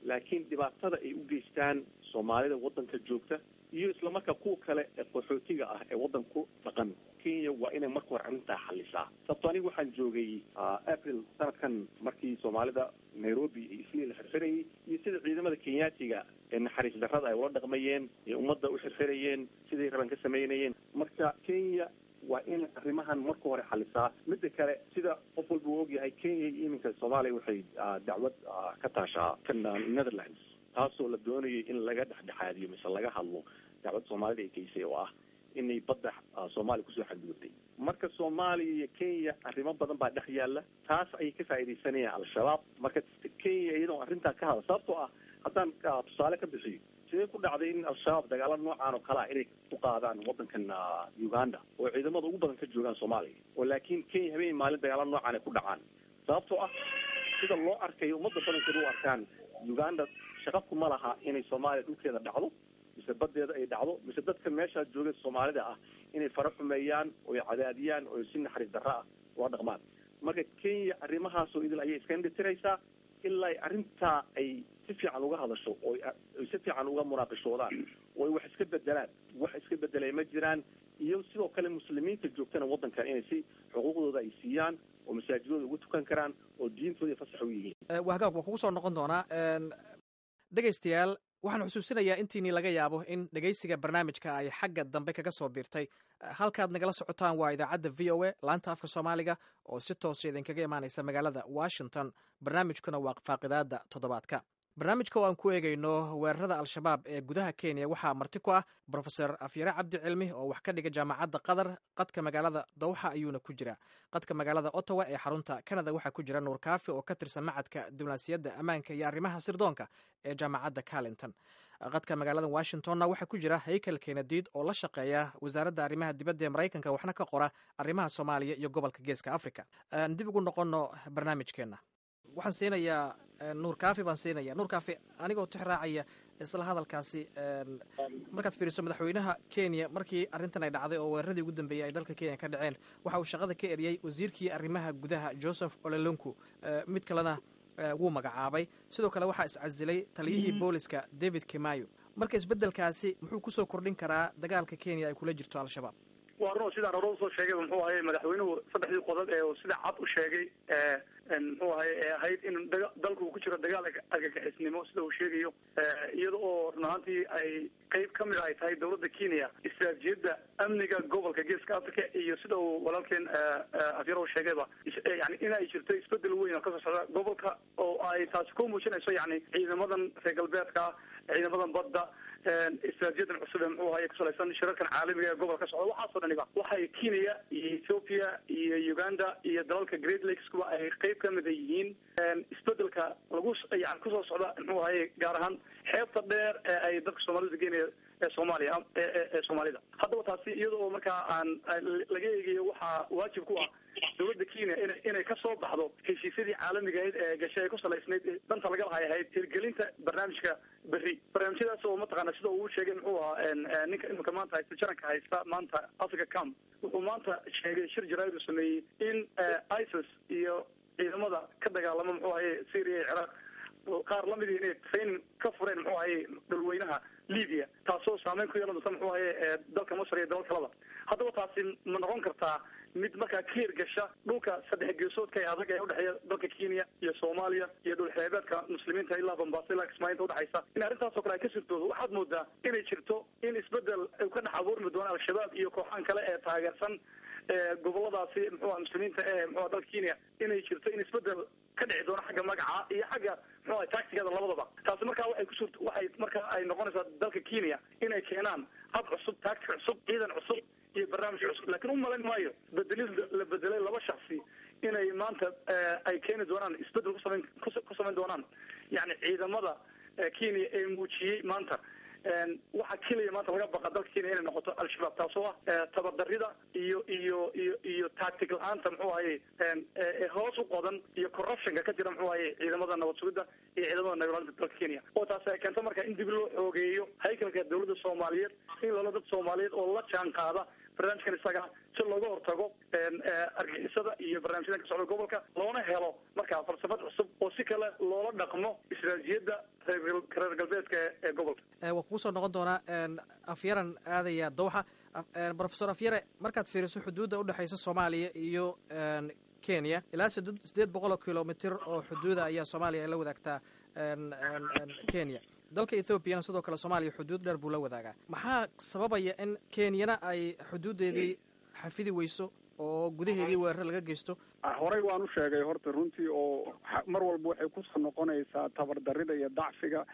laakiin dhibaatada ay u geystaan soomaalida waddanka joogta iyo islamarkaa kuwa kale ee qaxootiga ah ee waddanku dhaqan kenya waa inay marka hore arrintaa xalisaa sababto aniga waxaan joogay april sanadkan markii soomaalida nairobi iyo islii la xirxirayay iyo sida ciidamada kenyaatiga ee naxariis darrada ay ula dhaqmayeen ee ummadda u xirxirayeen siday raban ka samaynayeen marka kenya waa in arrimahan marka hore xalisaa midda kale sida qof walba uu ogyahay kenya iyo iminka soomaaliya waxay dacwad ka taashaa kan netherlands taasoo la doonayay in laga dhexdhexaadiyo mise laga hadlo dacwad soomaalida ay geysay oo ah inay badda soomaaliya kusoo xadgudubtay marka soomaaliya iyo kenya arrimo badan baa dhex yaalla taas ayay ka faaidaysanayaan al-shabaab marka kenya iyadoo arrintaa ka hadla sababtoo ah haddaan tusaale ka bixiyo sidee ku dhacday in al-shabaab dagaalo noocaan oo kale ah inay ku qaadaan waddankan uganda oo ciidamada ugu badan ka joogaan soomaaliya oo laakiin kenya habeen maalin dagaalo noocaan ay ku dhacaan sababtoo ah sida loo arkayo ummadda badankeeda u arkaan uganda shaqa kuma laha inay soomaaliya dhulkeeda dhacdo mise badeeda ay dhacdo mise dadka meeshaa jooga soomaalida ah inay fara xumeeyaan oo ay cadaadiyaan oo si naxariis darro ah ula dhaqmaan marka kenya arrimahaasoo idil ayay iska indhitiraysaa ilaa ay arrintaa ay si fiican uga hadasho oo ay si fiican uga munaaqishoodaan oo ay wax iska bedelaan wax iska bedelay ma jiraan iyo sidoo kale muslimiinta joogtana waddankan inay si xuquuqdooda ay siiyaan oo masaajidooda ugu tukan karaan oo diintooda fasax u yihiin wahagaag waa kugu soo noqon doonaa dhegaystayaal waxaan xusuusinayaa intiinii laga yaabo in dhegaysiga barnaamijka ay xagga dambe kaga soo biirtay halkaad nagala socotaan waa idaacadda v o a laanta afka soomaaliga oo si toosa idinkaga imaanaysa magaalada washington barnaamijkuna waa faaqidaada toddobaadka barnaamijka oo aan ku eegayno weerarada al-shabaab ee gudaha kenya waxaa marti ku ah brofeor afyare cabdi cilmi oo wax ka dhiga jaamacadda qatar qadka magaalada dawxa ayuuna ku jira qadka magaalada ottawa ee xarunta canada waxaa ku jira nuur kaafi oo ka tirsan macadka diblomaasiyadda ammaanka iyo arrimaha sirdoonka ee jaamacadda carlington qadka magaalada washingtonna waxaa ku jira haykel kenadiid oo la shaqeeya wasaaradda arrimaha dibadda ee maraykanka waxna ka qora arrimaha soomaaliya iyo gobolka geeska africa dib ugu noqono barnaamijkeenna waxaan siinayaa nuur kaafi baan siinaya nuur kaafi anigoo tix raacaya isla hadalkaasi markaad fiiriso madaxweynaha kenya markii arrintan ay dhacday oo weeraradii ugu dambeeyey ay dalka kenya ka dhaceen waxa uu shaqada ka eriyey wasiirkii arrimaha gudaha joseph ololonku mid kalena wuu magacaabay sidoo kale waxaa iscasilay taliyihii booliska david kimayo marka isbeddelkaasi muxuu kusoo kordhin karaa dagaalka kenya ay kula jirto al-shabaab waa run sidaan hore usoo sheegay muxuu ahay madaxweynuhu saddexdii qodob ee sida cad u sheegay muxuu ahay ee ahayd in dalku uu ku jiro dagaal argagixisnimo sida uu sheegayo iyada oo run ahaantii ay qeyb ka mid ay tahay dawladda kenya istiraatijiyadda amniga gobolka geeska africa iyo sida uu walaalkeen afyarow sheegayba yani in ay jirto isbedel weyn oo kasoo socda gobolka oo ay taasi ku muujinayso yani ciidamadan reer galbeedka ciidamadan badda istiraatijiyadan cusub ee muxuu ahay kusalaysan shirarkan caalamiga ee gobolka socda waxaasoo dhaniba waxay kenya iyo ethiopia iyo uganda iyo dalalka great lakes kuwa ay qeyb ka mida yihiin isbedelka lagu yani kusoo socda muxuu ahay gaar ahaan xeebta dheer ee ay dadka soomaalida geenaya ee soomaaliya ee soomaalida haddaba taasi iyada oo markaa aan laga eegayo waxaa waajib ku ah dawladda kenya ina inay kasoo baxdo heshiisyadii caalamiga ahayd ee gashay ay ku salaysnayd danta laga lahay ahayd hirgelinta barnaamijka berri barnaamijyadaas oo mataqaana sida uu sheegay muxuu ahaa ninka imika maanta haysta jaranka haysta maanta africa camp wuxuu maanta sheegay shir jaraa'id uu sameeyey in isis iyo ciidamada ka dagaalama muxuu ahaye syria iyo ciraaq qaar lamidii inay training ka fureen muxuu ahaye dhulweynaha libya taasoo saameyn ku yeelan doonta muxuu ahaye dalka masr iyo dalal kalaba haddaba taasi ma noqon kartaa mid markaa ka hirgasha dhulka saddex geesoodka ee adag ee udhexeeya dalka kenya iyo soomaaliya iyo dhul xeebeedka muslimiinta ilaa bambaaso ilaa kismaayiinta udhexaysa in arrintaasoo kale ay ka sirtoodo waxaad moodaa inay jirto in isbedel uu ka dhex abuurmi doono al-shabaab iyo kooxahan kale ee taageersan goboladaasi muxuuha muslimiinta ee muxuha dalka kenya inay jirto in isbedel ka dhici doono xagga magaca iyo xagga muxuha tactigada labadaba taasi markaa waxay kusu waxay markaa ay noqonaysaa dalka kenya inay keenaan hab cusub tactic cusub ciidan cusub iyo barnaamij cusub lakin u malayn maayo bedelid la bedelay laba shaksi inay maanta ay keeni doonaan isbedel kusameyn ku samayn doonaan yani ciidamada kenya ee muujiyey maanta waxaa keliya maanta laga baqa dalka kenya inay noqoto al-shabaab taasoo ah tabardarida iyo iyo iyo iyo tactic la-aanta muxuu ahaye hoos u qodan iyo corruptionka ka jira muxuu ahaye ciidamada nabad sugidda iyo ciidamada nabadaalinta dalka kenya oo taasi ay keento marka in dib loo xoogeeyo haykalka dawladda soomaaliyeed in lala dad soomaaliyeed oo la jaan qaada barnaamijkan isaga si looga hortago argixisada iyo barnaamijyadan ka socda gobolka loona helo markaa falsafad cusub oo si kale loola dhaqmo istiraatijiyadda reer galbeedka ee gobolka waa kugu soo noqon doonaa afyaran aadaya dowxa profesor afyare markaad fiiriso xuduudda udhexaysa soomaaliya iyo kenya ilaa sideed boqol oo kilomitr oo xuduuda ayaa soomaaliya ay la wadaagtaa kenya dalka ethoobiana sidoo kale soomaaliya xuduud dheer buu la wadaagaa maxaa sababaya in kenyana ay xuduuddeedii xafidi weyso oo gudaheedii weerar laga geysto horey waan u sheegay horta runtii oo mar walba waxay kusoo noqonaysaa tabardarida iyo dacfiga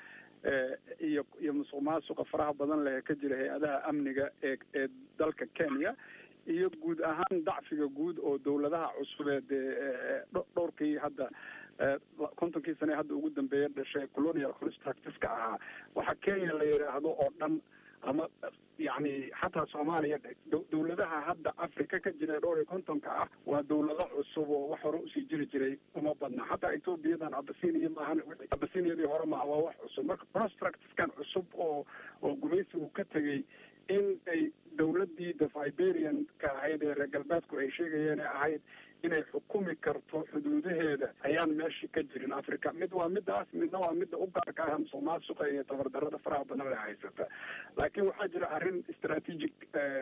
iyo iyo musuq maasuqa faraha badan leh ee ka jira hay-adaha amniga ee ee dalka kenya iyo guud ahaan dacfiga guud oo dawladaha cusubeed ee dhowrkii hadda kontonkii sane hadda ugu dambeeya dhashay colonial constructiska ahaa waxa kenya la yidhaahdo oo dhan ama yani xataa soomaaliya dawladaha hadda africa ka jira dhowr iyo kontonka ah waa dawlado cusub oo wax hore usii jiri jiray uma badna xataa ethoobiyadan abasinia maahan abasiniyadii hore maaha waa wax cusub marka constructiskan cusub oo oo gumaysigu ka tegay in ay dawladii the fiberian-ka ahayd ee reer galbeedku ay sheegayeen ee ahayd inay xukumi karto xuduudaheeda ayaan meeshii ka jirin africa mid waa midaas midna waa midda u gaarka ah musuq maasuqa iyo tabardarada faraha badan le haysata laakiin waxaa jira arrin strategic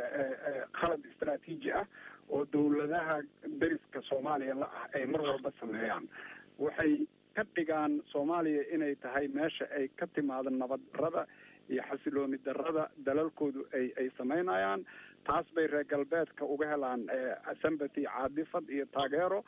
khalad istraatiiji ah oo dawladaha deriska soomaaliya la ah ay mar walba sameeyaan waxay ka dhigaan soomaaliya inay tahay meesha ay ka timaado nabad darada iyo xasilooni darada dalalkoodu ay ay samaynayaan taas bay reer galbeedka uga helaan sympathy caadifad iyo taageero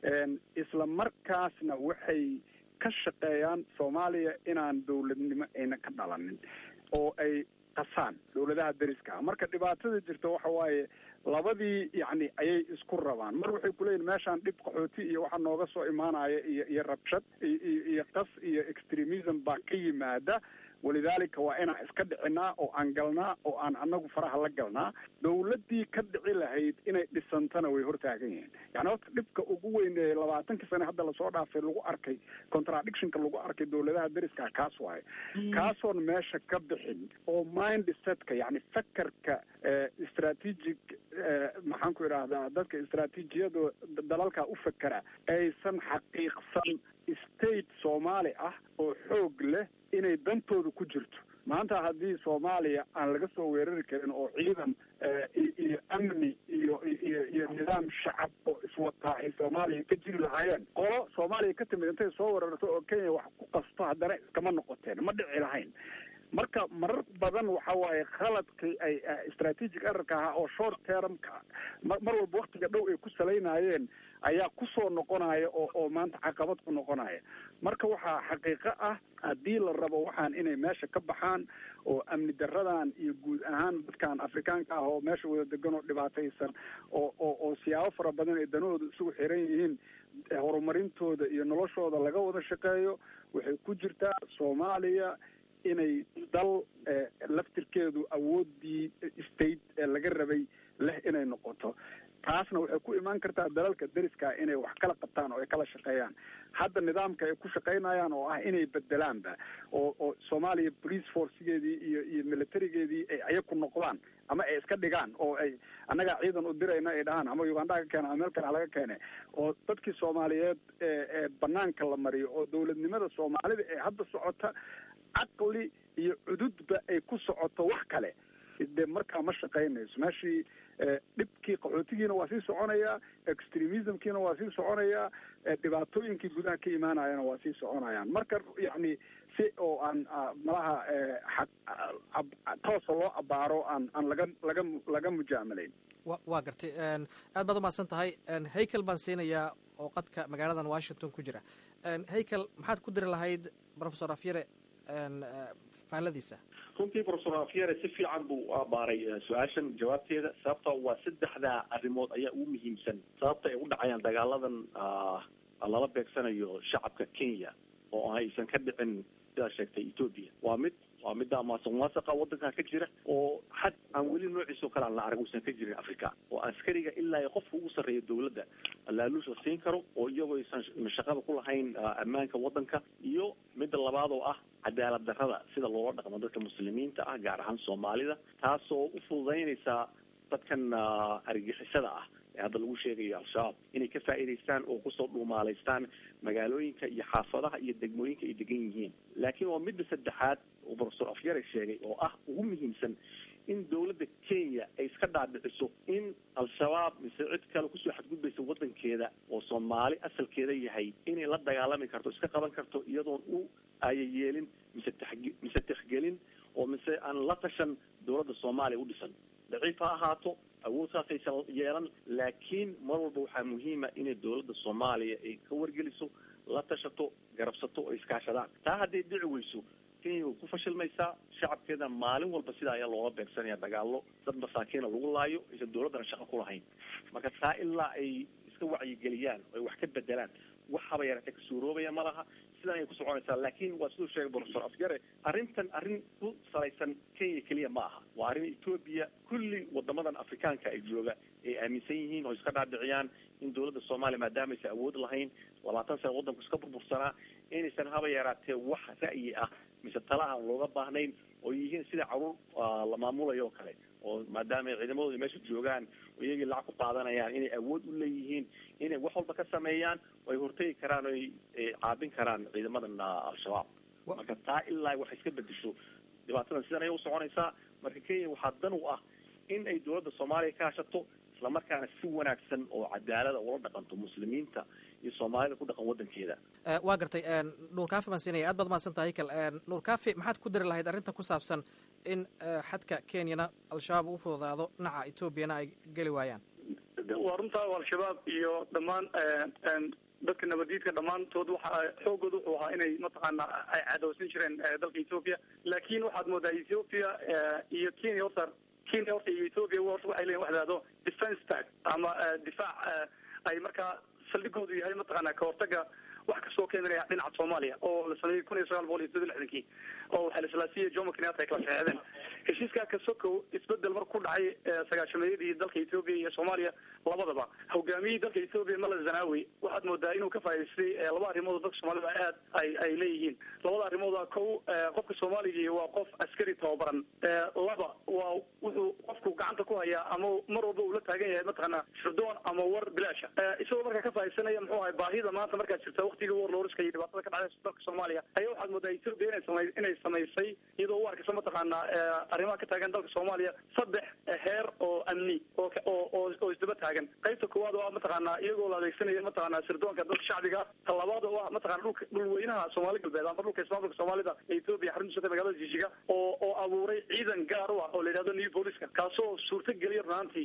isla markaasna waxay ka shaqeeyaan soomaaliya inaan dawladnimo ayna ka dhalanin oo ay qasaan dawladaha deriska ah marka dhibaatada jirta waxa waaye labadii yacni ayay isku rabaan mar waxay kuleeyihin meeshaan dhib qaxooti iyo waxa nooga soo imaanaya iyo iyo rabshad iyo iyo qas iyo extremism baa ka yimaada walidaalika waa inaan iska dhicinaa oo aan galnaa oo aan anagu faraha la galnaa dawladdii ka dhici lahayd inay dhisantana way hortaagan yihiin yani horta dhibka ugu weyn ee labaatankii sane hadda lasoo dhaafay lagu arkay contradictionka lagu arkay dawladaha deriska kaas waaye kaasoon meesha ka bixin oo mind setka yani fakerka strategic maxaan ku idhaahdaa dadka istraatiijiyada dalalka u fekera aysan xaqiiqsan state soomaali ah oo xoog leh inay dantooda ku jirto maanta haddii soomaaliya aan laga soo weerari karin oo ciidan iyo amni iyo iyo iyo nidaam shacab oo iswataa ay soomaaliya ka jiri lahaayeen qolo soomaaliya ka timid intay soo weerarto oo kenya wax ku qasto haddana iskama noqoteen ma dhici lahayn marka marar badan waxa waaye khaladkii ay strategic errorka ahaa oo short termka mar walba waktiga dhow ay ku salaynayeen ayaa kusoo noqonaya oo oo maanta caqabad ku noqonaya marka waxaa xaqiiqo ah haddii la rabo waxaan inay meesha ka baxaan oo amni daradan iyo guud ahaan dadkan afrikaanka ah oo meesha wada degan oo dhibaataysan oo oo oo siyaabo fara badan ay danahooda isugu xiran yihiin horumarintooda iyo noloshooda laga wada shaqeeyo waxay ku jirtaa soomaaliya inay dal laftirkeedu awoodii state ee laga rabay leh inay noqoto taasna waxay ku imaan kartaa dalalka deriska inay wax kala qabtaan oo ay kala shaqeeyaan hadda nidaamka ay ku shaqaynayaan oo ah inay bedelaanba oo oo soomaaliya police forcegeedii iyo iyo militarigeedii ay ayaku noqdaan ama ay iska dhigaan oo ay annagaa ciidan u dirayna ay dhahaan ama uganda ka keena ama meel kale halaga keene oo dadkii soomaaliyeed ee ee banaanka la mariyo oo dawladnimada soomaalida ee hadda socota caqli iyo cududba ay ku socoto wax kale dee markaa ma shaqaynayso meeshii dhibkii qaxootigiina waa sii soconayaa extremismkiina waa sii soconayaa dhibaatooyinkii gudaha ka imaanayana waa sii soconayaan marka yacni si oo aan malaha toosa loo abaaro aan aan laga laga laga mujaamalayn wa waa gartay aad baad umahadsan tahay haykel baan siinayaa oo qadka magaaladan washington ku jira haykel maxaad ku diri lahayd professor afyare faalladiisa runtii professor afyare si fiican buu u abaaray su-aashan jawaabteeda sababta waa saddexdaa arrimood ayaa ugu muhiimsan sababta ay u dhacayaan dagaaladan lala beegsanayo shacabka kenya oo aysan ka dhicin sidaa sheegtay ethoopia waa mid waa midda maasuq maasaqa wadanka ka jira oo xad aan weli noociisa oo kale aan la arag uusan ka jirin africa oo askariga ilaa qofka ugu sarreeya dawladda laaluus la siin karo oo iyagoo aysan shaqada ku lahayn ammaanka wadanka iyo midda labaad oo ah cadaalad darrada sida loola dhaqmo dadka muslimiinta ah gaar ahaan soomaalida taasoo u fududaynaysaa dadkan argixisada ah ee hadda lagu sheegayo al-shabaab inay ka faa'iidaystaan oo kusoo dhuumaalaystaan magaalooyinka iyo xaafadaha iyo degmooyinka ay degan yihiin laakiin waa midda saddexaad oo professor afyare sheegay oo ah ugu muhiimsan in dawladda kenya ay iska dhaadhiciso in al-shabaab mise cid kale kusoo xadgudbaysa wadankeeda oo soomaali asalkeeda yahay inay la dagaalami karto iska qaban karto iyadoon u ayayeelin mise taxge mise tixgelin oo mise aan la tashan dawladda soomaaliya u dhisan daciif ha ahaato awood saasaysan yeelan laakiin mar walba waxaa muhiima inay dawladda soomaaliya ay ka wargeliso la tashato garabsato oo iskaashadaan taa hadday dhici weyso kenya way ku fashilmaysaa shacabkeeda maalin walba sidaa ayaa looga beegsanaya dagaalo dad masaakiina lagu laayo aysan dawladdana shaqo ku lahayn marka taa ilaa ay iska wacyigeliyaan oo ay wax ka bedelaan waxaba yaratee ka suuroobaya ma laha sidan ayay ku soconaysaa laakiin waa siduu sheegay professor afgare arrintan arrin ku salaysan kenya keliya ma aha waa arrin etoobiya kulli wadamadan afrikaanka ay jooga ay aaminsan yihiin oo iska dhaadhiciyaan in dawladda soomaaliya maadaama aysan awood lahayn labaatan sana waddanku iska burbursanaa inaysan haba yaraatee wax ra'yi ah mise tala aan looga baahnayn oo yihiin sida caruur la maamulayo oo kale oo maadaama ay ciidamadooda meesha joogaan oo iyagii lacag ku qaadanayaan inay awood u leeyihiin inay wax walba ka sameeyaan oo ay hortegi karaan oo ay caabin karaan ciidamadan al-shabaab marka taa ilaa wax iska bedesho dhibaatadan sidan ayay usoconaysaa marka kenya waxaa dan u ah in ay dawladda soomaaliya ka hashato islamarkaana si wanaagsan oo cadaalada ula dhaqanto muslimiinta iyo soomaalida ku dhaqan wadankeeda waa gartay nuur kaafi baan siinaya aad baad mahadsan tahay kal nuur kaafi maxaad ku dari lahayd arrintan ku saabsan in xadka kenyana al-shabaab u fududaado dhinaca etoobiyana ay geli waayaan waa runtaa al-shabaab iyo dhammaan dadka nabadiidka dhammaantood waxa xoogooda wuxuu ahaa inay mataqaana ay cadowsan jireen dalka ethoopia laakiin waxaad moodaa ethoopia iyo kenya horta kenya horta iyo ethoopia horta waxay leeyihin wax dhahdo defence tag ama difaac ay markaa saldhigoodu yahay mataqaana ka hortaga wax kastoo ka imanaya dhinaca soomaaliya oo la sameeyey kun iyo sagaal boqol iyo toddoba lixdankii oo waxaa laslaasiiyey jomo kenyatta ay kala saxeexdeen heshiiskaa kasokow isbedel marka ku dhacay sagaashameeyadii dalka ethoopia iyo soomaaliya labadaba hogaamiyihii dalka ethoopia mala zanawi waxaad moodaa inuu ka faa'idaystay laba arrimood oo dadka soomaalida aad ay ay leeyihiin labada arrimooda kow qofka soomaaliga waa qof askari tababaran laba waa wuxuu qofku gacanta ku hayaa ama mar walba uu la taagan yahay mataqaana shirdoon ama war bilaasha isagoo markaa ka faa'iidaysanaya muxuu ahay baahida maanta markaa jirta waqtigii war looriska iyo dhibaatada ka dhacday dalka soomaaliya ayaa waxaad moodaa ethoopia inay samay inay samaysay iyadoo u arkaysa mataqaana arrimaha ka taagan dalka soomaaliya saddex heer oo amni oo oo oo isdaba taagan qaybta koowaad oo ah mataqaana iyagoo la adeegsanayo mataqaana sirdoonka dadka shacbiga ta labaad oo ah mataqana dhulka dhulweynaha soomaali galbeed ama dhulka ismaamulka soomaalida ee ethoopia xaruntiisa magaalada jishiga oo oo abuuray ciidan gaar u ah oo la yidhahdo new booliska kaasoo suurta geliya runaantii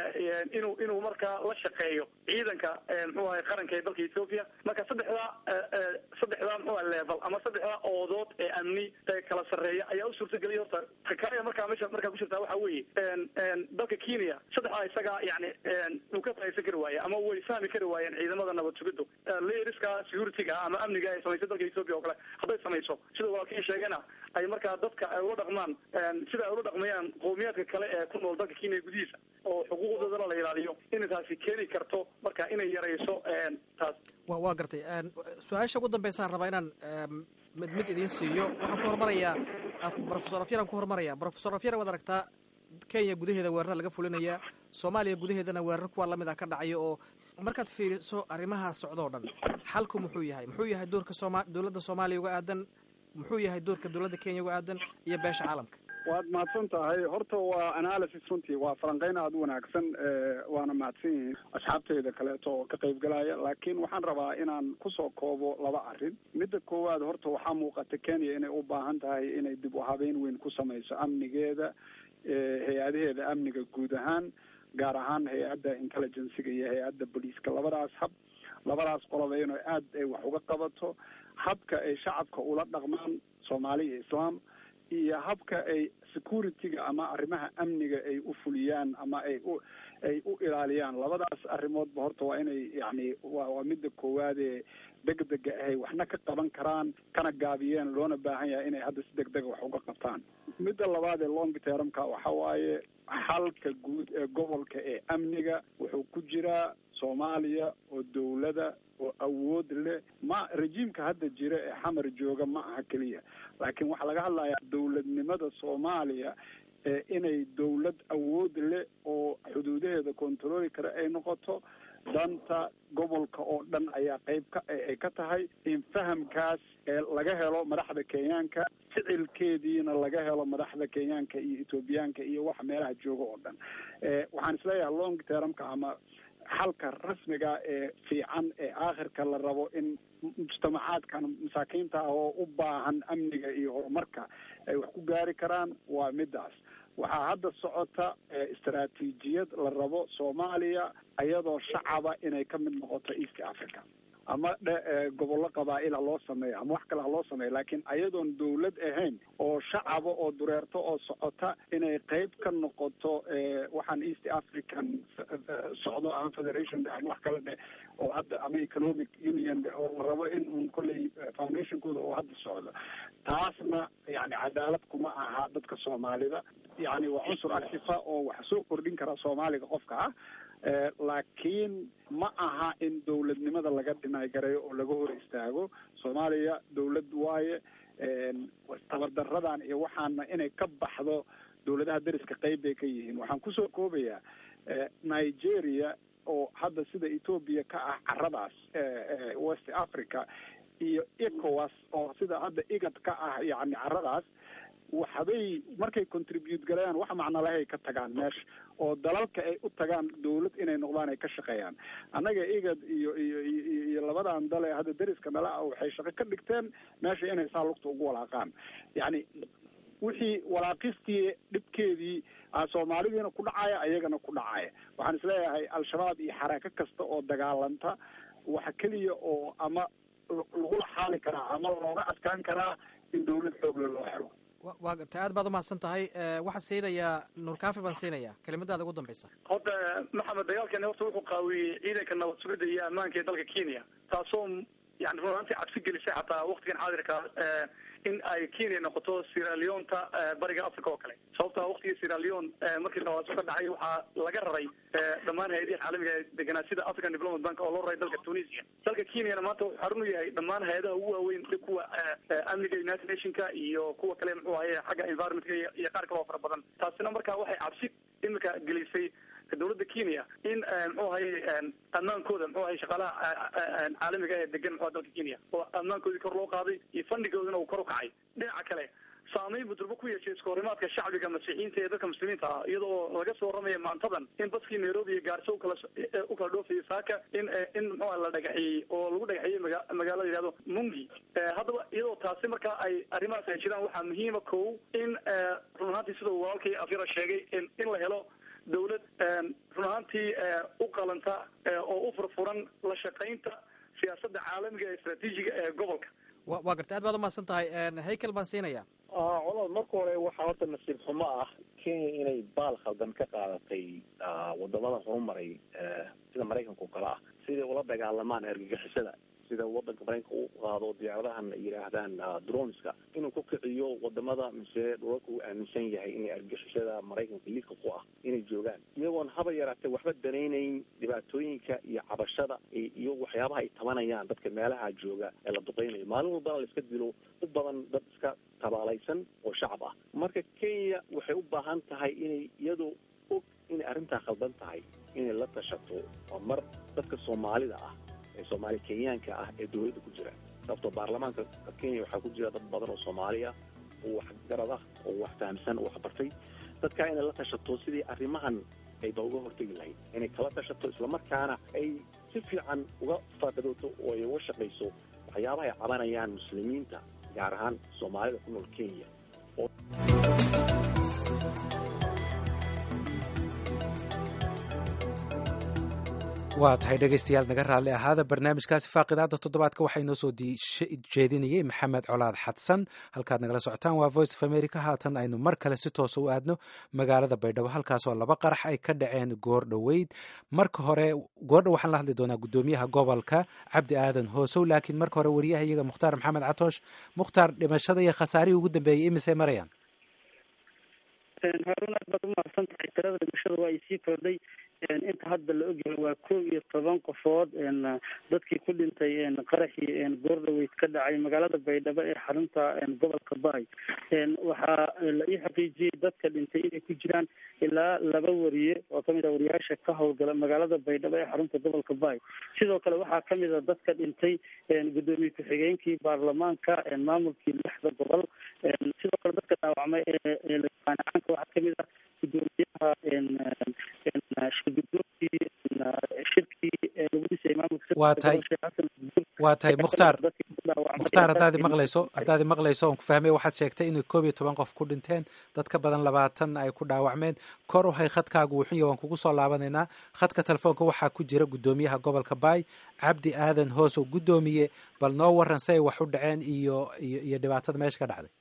inuu inuu markaa la shaqeeyo ciidanka muxuu ahay qaranka ee dalka ethoopia marka saddexdaa saddexdaa muxuu ahay level ama saddexdaa oodood ee amni ee kala sarreeya ayaa u suurta geliya horta takaya markaa meesha markaa ku jirtaa waxa weeye dalka kenya saddexdaa isagaa yani uu ka faa'iidsan kari waaye ama way fahmi kari waayeen ciidamada nabad sugiddu leeriska security-ga ama amniga ay samaysay dalka ethoopia oo kale hadday samayso sida walaalkii sheegana ay markaa dadka ay ula dhaqmaan sida ay ula dhaqmayaan qowmiyaadka kale ee ku nool dalka kenya gudihiisa oo xuquuqdoodana la ilaaliyo inay taasi keeni karto marka inay yarayso taas wa waa gartay su-aasha ugu dambeysaan rabaa inaan mid mid idiin siiyo waxaan ku hormarayaa profesor afyaran ku hormaraya profesor afyar waad aragtaa kenya gudaheeda weerara laga fulinayaa soomaaliya gudaheedana weerar kuwa lamid ah ka dhacaya oo markaad fiiriso arrimaha socdoo dhan xalku muxuu yahay muxuu yahay doorka sooma dowladda soomaaliya uga aadan muxuu yahay doorka dowladda kenya uga aadan iyo beesha caalamka waad mahadsan tahay horta waa analysis runtii waa falanqeyn aada u wanaagsan waana mahadsan yihiin asxaabteyda kaleeto oo ka qaybgalaya laakiin waxaan rabaa inaan kusoo koobo laba arrin midda koowaad horta waxaa muuqata kenya inay u baahan tahay inay dib u habeyn weyn ku samayso amnigeeda hay-adaheeda amniga guud ahaan gaar ahaan hay-adda intelligenciga iyo hay-adda boliiska labadaas hab labadaas qoloba inay aada ay wax uga qabato habka ay shacabka ula dhaqmaan soomaali iyo islaam iyo habka ay security-ga ama arrimaha amniga ay u fuliyaan ama ay u ay u ilaaliyaan labadaas arrimoodba horta waa inay yani wa waa midda koowaadee degdega ahay waxna ka qaban karaan kana gaabiyeen loona baahan yahay inay hadda si degdega wax uga qabtaan midda labaad ee long termka waxa waaye xalka guud ee gobolka ee amniga wuxuu ku jiraa soomaaliya oo dawlada oo awood leh ma rejiimka hadda jira ee xamar jooga ma aha keliya laakiin waxaa laga hadlayaa dawladnimada soomaaliya ee inay dawlad awood leh oo noqoto danta gobolka oo dhan ayaa qayb ka ay ka tahay in fahamkaas laga helo madaxda kenyaanka ficilkeediina laga helo madaxda kenyaanka iyo ethoobiyaanka iyo waxa meelaha jooga oo dhan waxaan isleeyahay long termka ama xalka rasmiga ee fiican ee aakhirka la rabo in mujtamacaadkan masaakiinta ah oo u baahan amniga iyo horumarka ay wax ku gaari karaan waa midaas waxaa hadda socota istaraatiijiyad la rabo soomaaliya iyadoo shacaba inay ka mid noqoto east africa ama dhe gobollo qabaa'il ha loo sameeyo ama wax kale ha loo sameeyo laakiin ayadoon dawlad ahayn oo shacaba oo dureerto oo socota inay qayb ka noqoto waxaan east african socdo ama federation ama wax kale dhe oo hadda ama economic union oo la rabo in un kolley foundationkooda oo hadda socdo taasna yani cadaalad kuma aha dadka soomaalida yani waa cunsur actifa oo wax soo kordhin kara soomaaliga qofka ah laakiin ma aha in dawladnimada laga dhinaagareeyo oo laga hor istaago soomaaliya dawlad waaye tabardaradan iyo waxaana inay ka baxdo dawladaha deriska qayb bay ka yihiin waxaan kusoo koobayaa nigeria oo hadda sida ethoobia ka ah caradaas west africa iyo ecowas oo sida hadda igad ka ah yani caradaas waxbay markay contribute galayaan wax macnalahay ka tagaan meesha oo dalalka ay u tagaan dawlad inay noqdaan ay ka shaqeeyaan annaga igad iyo iyo iyo labadan dal ee hadda deriska nala ah waxay shaqo ka dhigteen meesha inay saa lugta ugu walaaqaan yacni wixii walaaqistii dhibkeedii soomaalidiina ku dhacaya ayagana ku dhacaya waxaan isleeyahay al-shabaab iyo xaraako kasta oo dagaalanta waxa keliya oo ama lagula xaali karaa ama looga adkaan karaa in dawlad xoogle loo helo waa gartay aad baad umahadsan tahay waxaan siinayaa nuur kaafi baan siinayaa kelimadaada ugu dambaysa horta maxamed dagaalkani horta wuxuu qaawiyey ciidanka nabad sugidda iyo ammaanka ee dalka kenya taasoo yani run ahaantii cabsi gelisay xataa waktigan xaadirka in ay kenya noqoto siraleonta bariga africa oo kale sababta waktigii siraleon markii dhawaaso ka dhacay waxaa laga raray dhammaan hay-adihi caalamiga ee deganaa sida african development bank oo loo raray dalka tunisia dalka kenyana maanta wuxuu xarun u yahay dhammaan hay-adaha ugu waaweyn kuwa amniga united nationka iyo kuwa kale muxuu ahaye xagga environmentka iyo qaar kale oo fara badan taasina marka waxay cabsi imika gelisay dawladda kenya in muxuu ahaye ammaankooda muxuu ahay shaqaalaha caalamiga ee degan muxua dalka kenya oo ammaankoodii kor loo qaaday iyo fandigoodina uu kor u kacay dhinaca kale saameyn buu durbo ku yeeshay iskahorimaadka shacbiga masiixiyiinta ee dadka muslimiinta ah iyadoo laga soo waramaya maantadan in baskii nairobi iyo gaarso ukala u kala dhoofayay saaka in in muxua la dhagaxiyey oo lagu dhagaxiyey maga magaalada yihahdo mungi haddaba iyadoo taasi markaa ay arrimahaas ay jiraan waxaa muhiima kow in run ahaantii sidau walaalkii afyara sheegay in in la helo dawlad run ahaantii u qalanta oo u furfuran la shaqaynta siyaasadda caalamiga ee istraatiijiga ee gobolka wa waa gartay aad baad umahadsan tahay haykel baan siinayaa colaad marka hore waxaa horta nasiib xumo ah kenya inay baal khaldan ka qaadatay wadamada horumaray sida maraykanka o kale ah siday ula dagaalamaan argagixisada sida wadanka maraykanka u qaado diyaaradahan ay yidhaahdaan droneska inuu ku kiciyo wadamada mise dhulalka uu aaminsan yahay inay argagixisada maraykanka lidka ku ah inay joogaan iyagoon haba yaraatee waxba danaynayn dhibaatooyinka iyo cabashada iyo waxyaabaha ay tabanayaan dadka meelaha jooga ee la duqeynayo maalin walbana la iska dilo u badan dad iska tabaalaysan oo shacab ah marka kenya waxay u baahan tahay inay iyadoo og inay arrintaa khaldan tahay inay la tashato oo mar dadka soomaalida ah ee soomaali kenyaanka ah ee dawladda ku jira sababtoo baarlamaanka kenya waxaa ku jira dad badan oo soomaali ah oo waxgarad ah oo wax fahamsan oo wax bartay dadkaa inay la tashato sidii arrimahan ayba uga hortegi lahayd inay kala tashato islamarkaana ay si fiican uga faadadooto oo ay uga shaqayso waxyaabaha ay cabanayaan muslimiinta gaar ahaan soomaalida ku nool kenya waa tahay dhegaystayaal naga raalli ahaada barnaamijkaasi faaqidaada toddobaadka waxaa inoo soo jeedinayey maxamed colaad xadsan halkaad nagala socotaan waa voice of america haatan aynu mar kale si toosa u aadno magaalada baydhabo halkaasoo laba qarax ay ka dhaceen goor dhoweyd marka hore goordha waxaan la hadli doonaa guddoomiyaha gobolka cabdi aadan hoosow laakiin marka hore wariyaha iyaga mukhtaar maxamed catoosh mukhtaar dhimashada iyo khasaarihii ugu dambeeyey imisay marayaan haarun aad baad umahadsan tahay tirada dhimashada waa ay sii kordhay inta hadda la ogyahay waa kow iyo toban qofood dadkii ku dhintay qaraxii goordhaweyd ka dhacay magaalada baydhabo ee xarunta gobolka baay waxaa la ii xaqiijiyey dadka dhintay inay ku jiraan ilaa laba wariye oo kamid ah wariyaasha ka howlgala magaalada baydhabo ee xarunta gobolka baay sidoo kale waxaa kamid a dadka dhintay gudoomiye ku-xigeenkii baarlamaanka maamulkii lixda gobol sidoo kale dadka dhaawacmay ee caanka waxaa kamid ah gudoomiyaha shirgudoobkii shirkii lagu dhisay maamulka waa tahay waa tahay mukhtaar mukhtaar haddaadi maqlayso haddaadi maqlayso oon ku fahmay waxaad sheegtay inay koob iyo toban qof ku dhinteen dad ka badan labaatan ay ku dhaawacmeen kor uhay khadkaagu wuxunya waan kugu soo laabanaynaa khadka telefoonka waxaa ku jira guddoomiyaha gobolka baay cabdi aadan hoos oo guddoomiye bal noo waran si ay wax u dhaceen iyo iyo iyo dhibaatada meesha ka dhacday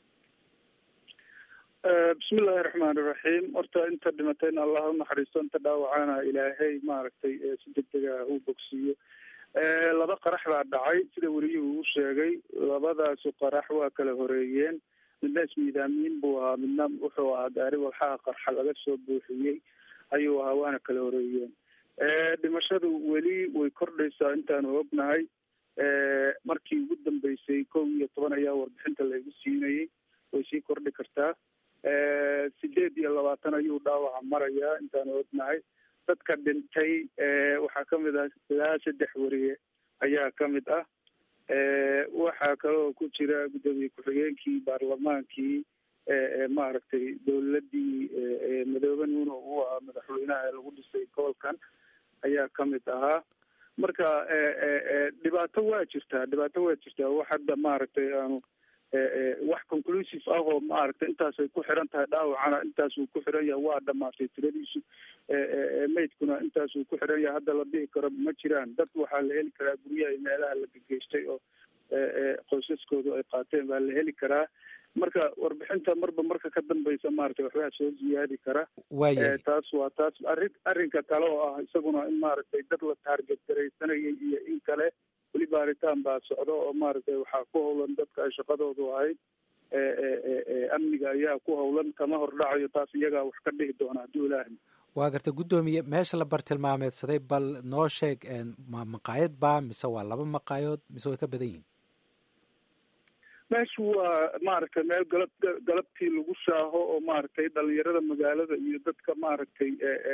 bismillahi raxmaani raxiim horta inta dhimatayna allah unaxariisto inta dhaawacana ilaahay maaragtay si degdega u bogsiiyo laba qarax baa dhacay sida weriyuhu u sheegay labadaasu qarax waa kala horeeyeen midna ismiidaamiin buu ahaa midna wuxuu ahaa gaari walxaha qarxa laga soo buuxiyey ayuu ahaa waana kala horeeyeen dhimashadu weli way kordhaysaa intaanu ognahay markii ugu dambeysay kow iyo toban ayaa warbixinta laygu siinayay way sii kordhi kartaa sideed iyo labaatan ayuu dhaawaca marayaa intaanu ognahay dadka dhintay waxaa kamid ah ilaa saddex weriye ayaa kamid ah waxaa kaloo ku jira guddoomiye ku-xigeenkii baarlamaankii maaragtay dowladii madoobe nuuno uu ahaa madaxweynaha ee lagu dhisay gobolkan ayaa kamid ahaa marka dhibaato waa jirtaa dhibaato waa jirtaa wax hadda maaragtay aanu wax conclusive ah oo maaragtay intaasay ku xiran tahay dhaawacana intaasuu ku xiran yahay waa dhamaatay tiradiisu maydkuna intaasuu ku xiran yahay hadda la dhihi karo ma jiraan dad waxaa la heli karaa guryaha iyo meelaha la gegeystay oo qoysaskoodu ay qaateen baa la heli karaa marka warbixinta marba marka ka dambeysa maaragtay waxbaa soo ziyaadi kara taas waa taas arrin arrinka kale oo ah isaguna in maaragtay dad la taarget garaysanayay iyo in kale weli baaritaan baa socdo oo maaragtay waxaa ku howlan dadka ay shaqadoodu ahayd amniga ayaa ku howlan kama hordhacayo taas iyagaa wax ka dhihi doona hadduu ilaahay waa garta guddoomiye meesha la bartilmaameedsaday bal noo sheeg ma maqaayad baa mise waa laba maqaayadood mise way ka badan yihin meeshu waa maaragtay meel galab galabtii lagu shaaho oo maaragtay dhalinyarada magaalada iyo dadka maaragtay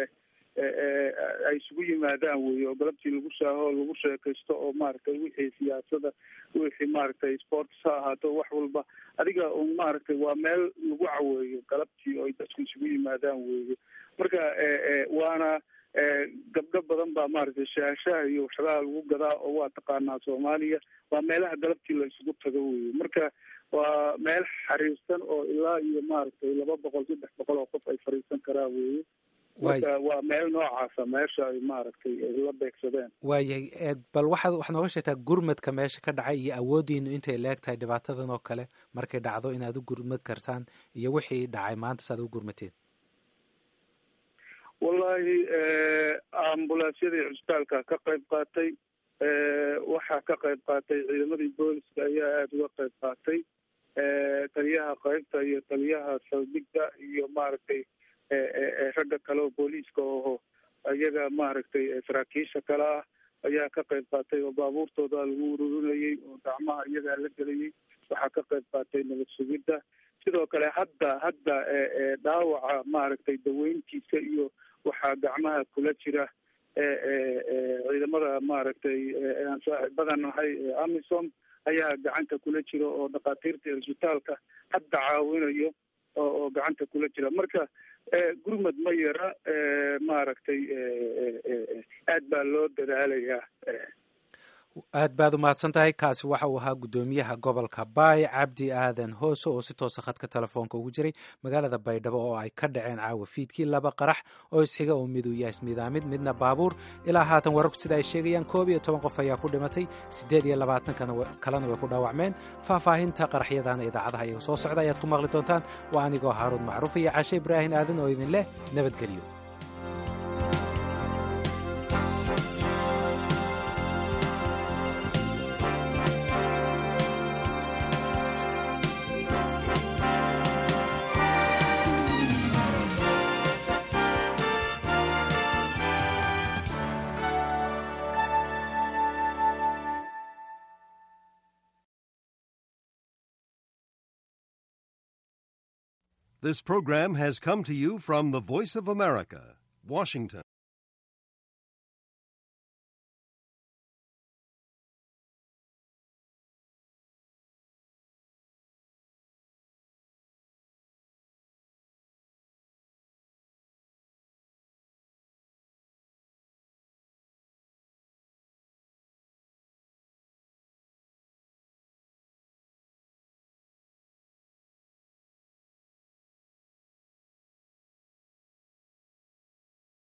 ay isugu yimaadaan wey oo galabtii lagu shaaho oo lagu sheekaysto oo maaragtay wixii siyaasada wixii maaragtay sports ha ahaato wax walba adiga un maaragtay waa meel lagu caweeyo galabtii oo ay dadku isugu yimaadaan weeye marka waana gabdho badan baa maaragtay shaashaha iyo waxyaalaha lagu gadaa oo waa taqaanaa soomaaliya waa meelaha galabtii la isugu tago weye marka waa meel xariirsan oo ilaa iyo maaragtay laba boqol saddex boqol oo qof ay fariisan karaa weye marka waa meel noocaasa meesha ay maaragtay la beegsadeen waayahay bal waxaad waxaad nooga sheegtaa gurmadka meesha ka dhacay iyo awoodiinu intay leeg tahay dhibaatadan oo kale markay dhacdo inaad u gurmad kartaan iyo wixii dhacay maanta saaad u gurmateen wallahi ambulansyadii cusbitaalka ka qayb qaatay waxaa ka qayb qaatay ciidamadii booliska ayaa aada uga qayb qaatay taliyaha qaybta iyo taliyaha saldhigga iyo maaragtay ragga kale oo booliiska oho iyaga maaragtay saraakiisha kale ah ayaa ka qayb qaatay oo baabuurtooda lagu ururinayay oo gacmaha iyagaa la gelayay waxaa ka qayb qaatay nabad sugidda sidoo kale hadda hadda dhaawaca maaragtay daweyntiisa iyo waxaa gacmaha kula jira ciidamada maaragtay aan saaxiibadan nahay amisom ayaa gacanta kula jira oo dhakhaatiirta cisbitaalka hadda caawinayo oo gacanta kula jira marka gurmad ma yara maaragtay aad baa loo dadaalayaa aad baad u mahadsan tahay kaasi waxa uu ahaa guddoomiyaha gobolka baay cabdi aadan hoose oo si toosa khadka telefoonka ugu jiray magaalada baydhabo oo ay ka dhaceen caawa fiidkii laba qarax oo isxiga oo miduu yahay ismiidaamid midna baabuur ilaa haatan wararku sida ay sheegayaan koob iyo toban qof ayaa ku dhimatay siddeed iyo labaatan kalena way ku dhaawacmeen faahfaahinta qaraxyadana idaacadaha iyaga soo socda ayaad ku maqli doontaan waa anigoo haaruun macruuf iyo cashe ibraahin aadan oo idin leh nabadgelyo This program has come to you from the Voice of America, Washington.